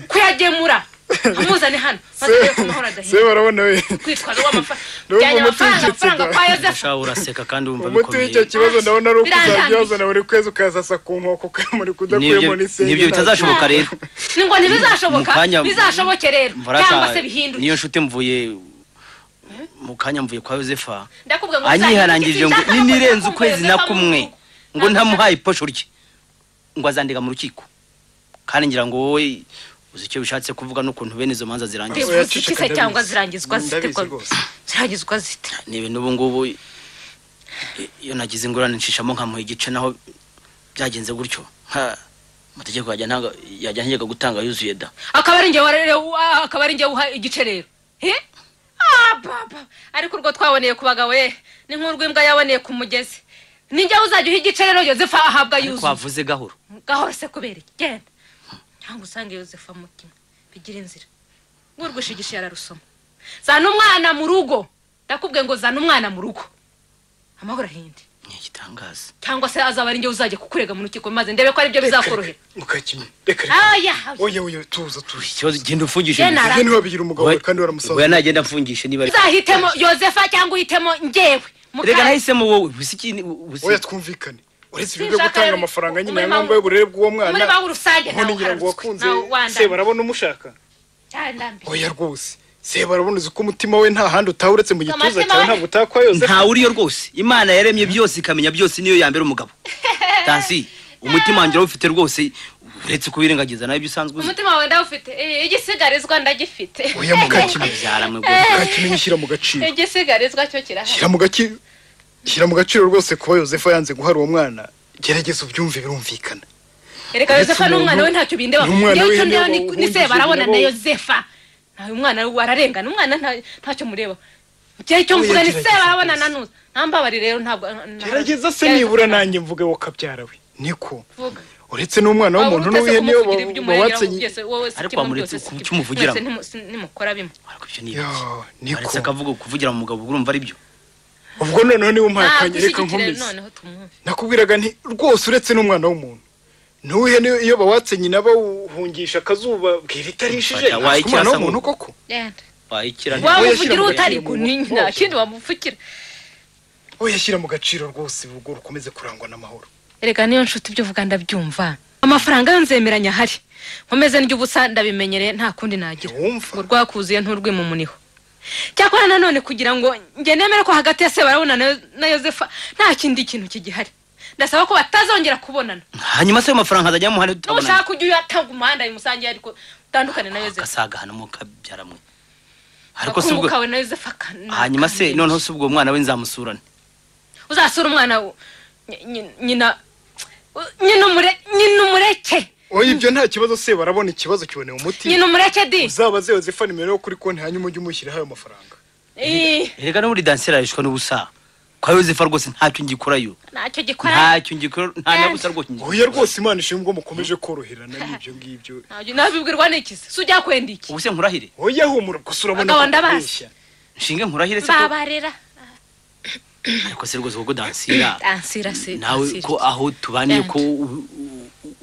kuyagemura amuzane hano bazajye ku mahoro se adahinda barabona we kwitwaza uw'amafaranga Ndumva njyanye umuti amafaranga w'icyo amafaranga kigo. kwa yosefu ushaka uraseka kandi wumva umuti w'icyo bikomeye kibazo ndabona ari uko Birandambira. uzajya wazana buri kwezi ukazasa ku nkoko ukamuri Nibyo- kudakuyemo n'isenge nibyo bitazashoboka rero ni ngo ntibizashoboka Mu kanya- bizashoboke rero Mbarata, cyangwa se bihinduke niyo nshuti mvuye mu kanya mvuye kwa yosefa ndakubwira ngo anyiharangirije ngo uzahindure iki ninirenze nshaka ukwezi kuguhereza na kwa kumwe Mungu. ngo ntamuhaye iposho rye ngo azandega mu rukiko kandi ngira ngo wowe uzi icyo bishatse kuvuga n'ukuntu bene izo manza zirangiza Bivuze iki se cyangwa zirangizwa zite ndabizi kwa- rwose zirangizwa zite ni ibintu ubu ngubu i- iyo nagize ingorane nshishamo nkamuha igice naho byagenze gutyo Ha, amategeko yajya ntago- yajya ntegeka gutanga yuzuye da akaba ari njye warere- wa- akaba ari njye uha igice rero he Ah, baba ariko urwo twaboneye ku bagabo ye ni nk'urw'imbwa yaboneye ku mugezi ni njye uzajya uha igice rero yosefa ahabwa ariko yuzuye wavuze gahoro gahoro se kubera iki? genda cyangwa usange yosefa mutima bigira inzira ngurwisha igishe yararusoma zana umwana mu rugo ndakubwiye ngo zana umwana mu rugo amahoro ahindi ni igitangaza cyangwa se azaba ari njye uzajya kukurega mu rukiko maze ndebe ko aribyo bizakorohera mukakimye reka aya oya oya tuza tuza ikibazo genda umfungishe Genda, mbere. Ara- Genda wabigira umugabo wawe kandi waramusanze. oya nagenda amfungishe niba uzahitemo yosefa cyangwa uhitemo njyewe Muka- reka nahisemo wowe ubusa iki ubusa oya twumvikane uretse ibyo byo Sinshaka gutanga rero amafaranga nyine ya umurimo ngombwa y'uburere bw'uwo mwana umurimo w'urusange none nawo ngira ngo uharabitswe, wakunze nawo wandamye. se barabona umushaka cyandambiye oya rwose se barabona uzi ko umutima we nta handi utaha uretse mu gituza Amatima cyawe we- ntabwo utaha kwa yosefu ntawe uriyo rwose imana yaremye byose ikamenya byose niyo yambera umugabo tansi umutima wanjye urawufite rwose uretse kubirengagiza nawe ibyo usanzwe uzi umutima wawe ndawufite Eh, igisigarizwa ndagifite oya mukakimye byara mwe mukakimye shyira mu gaciro igisigarizwa cyo kirahari shyira mu gaciro shyira mu gaciro rwose kuba yosefu yanze guhara uwo mwana gerageza ubyumve birumvikana reka yosefa ni umwana we ntacyo bindeba Ni umwana njyewe icyo w'intebe ndeba ni- ni wahungishije se barabona na ibintu. yosefa nawe umwana we ararengana umwana nta- ntacyo mureba njyewe icyo mvuga ni se Oya, gerageza barabona nanuza ntambabarire rero ntabwo nta- gerageza se Gerageza nibura kuvuga. nanjye mvuge wakabyara we niko Vuga. uretse n'umwana Waba w'umuntu uruteze n'uw'ihe niyo kumuvugira ibyo umurengera bawatsanye byose, wowe si Ariko kimwe wamuretse byose, si ku- kimwe. cy'umuvugiramo. Mwese ntimu- nimukora bimwe ariko ibyo ni Yo, ibiki aretse niko akavuga kuvugira mu mugabo urumva ari byo ubwo noneho niba umpakanye reka ntabwo nkomeze noneho tumwumve nakubwiraga nti rwose uretse n'umwana w'umuntu n'uwihe niyo iyo bawatse nyina bawuhungisha akazuba bwira itarishije Fata, waye ntabwo umwana icyasa w'umuntu ngo- koko genda wayikira Wa- wamuvugira mu utari gaciro, kunini mu- nta kindi wamuvugira we yashyira mu gaciro rwose ubwo rukomeze kurangwa n'amahoro erega niyo nshuti ibyo uvuga ndabyumva amafaranga yanzemeranya ahari nkomeze n'ijya ubusa ndabimenyereye nta kundi nagira ngo ntiwumva rwakuzuye nturwima umuniho cyakora nanone kugira ngo njye nemere ko hagati ya sebarabona na Yo- na yosefa nta kindi kintu kigihari ndasaba ko batazongera kubonana hanyuma se ayo mafaranga azajya muhane tutabona n'ushaka ujya uyatanga umuhanda bimusangiye ariko utandukane na yosefa agasagahana mu kabyara mwe ariko se agakungu ubwo kawe na yosefa kana- hanyuma se noneho se ubwo mwana we nzamusurane uzasura umwana wo- nyi- nyi- nyina nyina umure- nyina umureke oya ibyo nta kibazo se barabona ikibazo kiboneye umuti nyina umureke di uzabaze yosefa nimero yo kuri konti hanyuma ujye umushyiraho ayo mafaranga Ih, erega n'ubundi danseri arishwa n'ubusa kwa yosefa rwose ntacyo ngikurayo ntacyo gikora ntacyo ngikora nta na busa rwose ngikora oya rwose imana ishimwe ko mukomeje koroherana n'ibyo ngibyo Ntacyo- nabibwirwa n'ikizi si ujya kwenda iki ubu se nkurahire oya humura gusa urabona Bagabo ko ndabazi. akubeshya. nshinge nkurahire se ko babarera ariko se rwose kuko dansira ansira se nawe ansira. ko aho tubaniye Bend. ko u- u-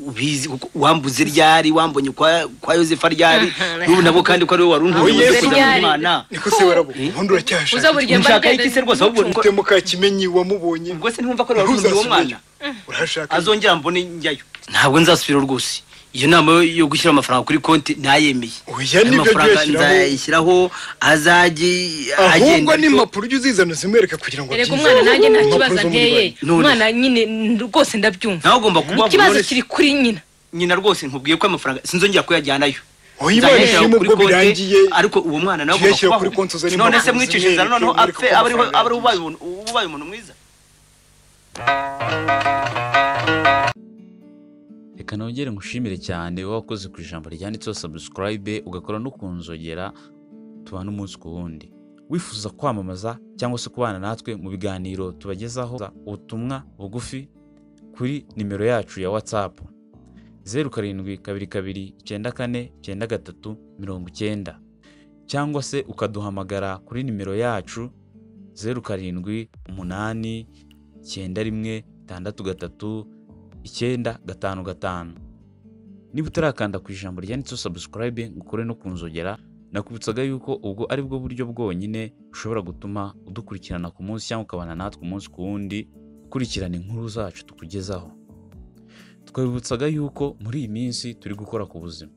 ubizi kuko wambuze ryari wambonye kwa kwa yosefa ryari Mhm, n'ubu nabo kandi ko ari wowe wari Oya, untunze se- kuzana ryari. umwana niko se barabona ubundi uracyashaka uza buri gihe nshaka mbagenda iki se rwose ahubwo mucunga. ufite mukakimenyi wamubonye ubwo se ntumva ko ari wowe wari untunze uwo mwana urashaka azongera mbone njyayo ntabwo nzasubira rwose iyo nama yo- yo gushyira amafaranga kuri konti nayemeye Oya, Ayo nibyo mafaranga byashyiraho. nzayashyiraho azajye ahubwo agenda ni impapuro ujya uzizana zimwereka kugira ngo erega abyize. umwana nanjye nta Impapuro kibazo zo muri nteye banki. None. umwana nyine n- rwose ndabyumva nawe ugomba kuba ikibazo kiri kuri nyina nyina rwose nkubwiye ko amafaranga sinzongera kuyajyanayo Oya, Imana Nzayashyira ishimwe kuri ubwo konti, birangiye. ariko uwo mwana nawe Tuyashyira agomba kuri konti, uzane kubaho none se impapuro mwicishiriza zimwereke, noneho umwereke apfe uko abe ariho amafaranga abe ari yagiye. ubaye umuntu- ubaye umuntu mwiza reka nongere ngushimire cyane wowe wakoze ku ijambo ryanditseho sabusikarayibe ugakora no ku nzogera tubana umunsi ku wundi wifuza kwamamaza cyangwa se kubana natwe mu biganiro tubagezaho ubutumwa bugufi kuri nimero yacu ya watsapu zeru karindwi kabiri kabiri icyenda kane icyenda gatatu mirongo icyenda cyangwa se ukaduhamagara kuri nimero yacu zeru karindwi umunani icyenda rimwe itandatu gatatu icyenda gatanu gatanu niba utarakanda ku ijambo ryanditseho sabusikarayibe ngo ukore no ku nzogera nakubutsaga yuko ubwo ari bwo buryo bwonyine ushobora gutuma udukurikirana ku munsi cyangwa ukabana natwe umunsi ku wundi ukurikirana inkuru zacu tukugezaho twabibutsaga yuko muri iyi minsi turi gukora ku buzima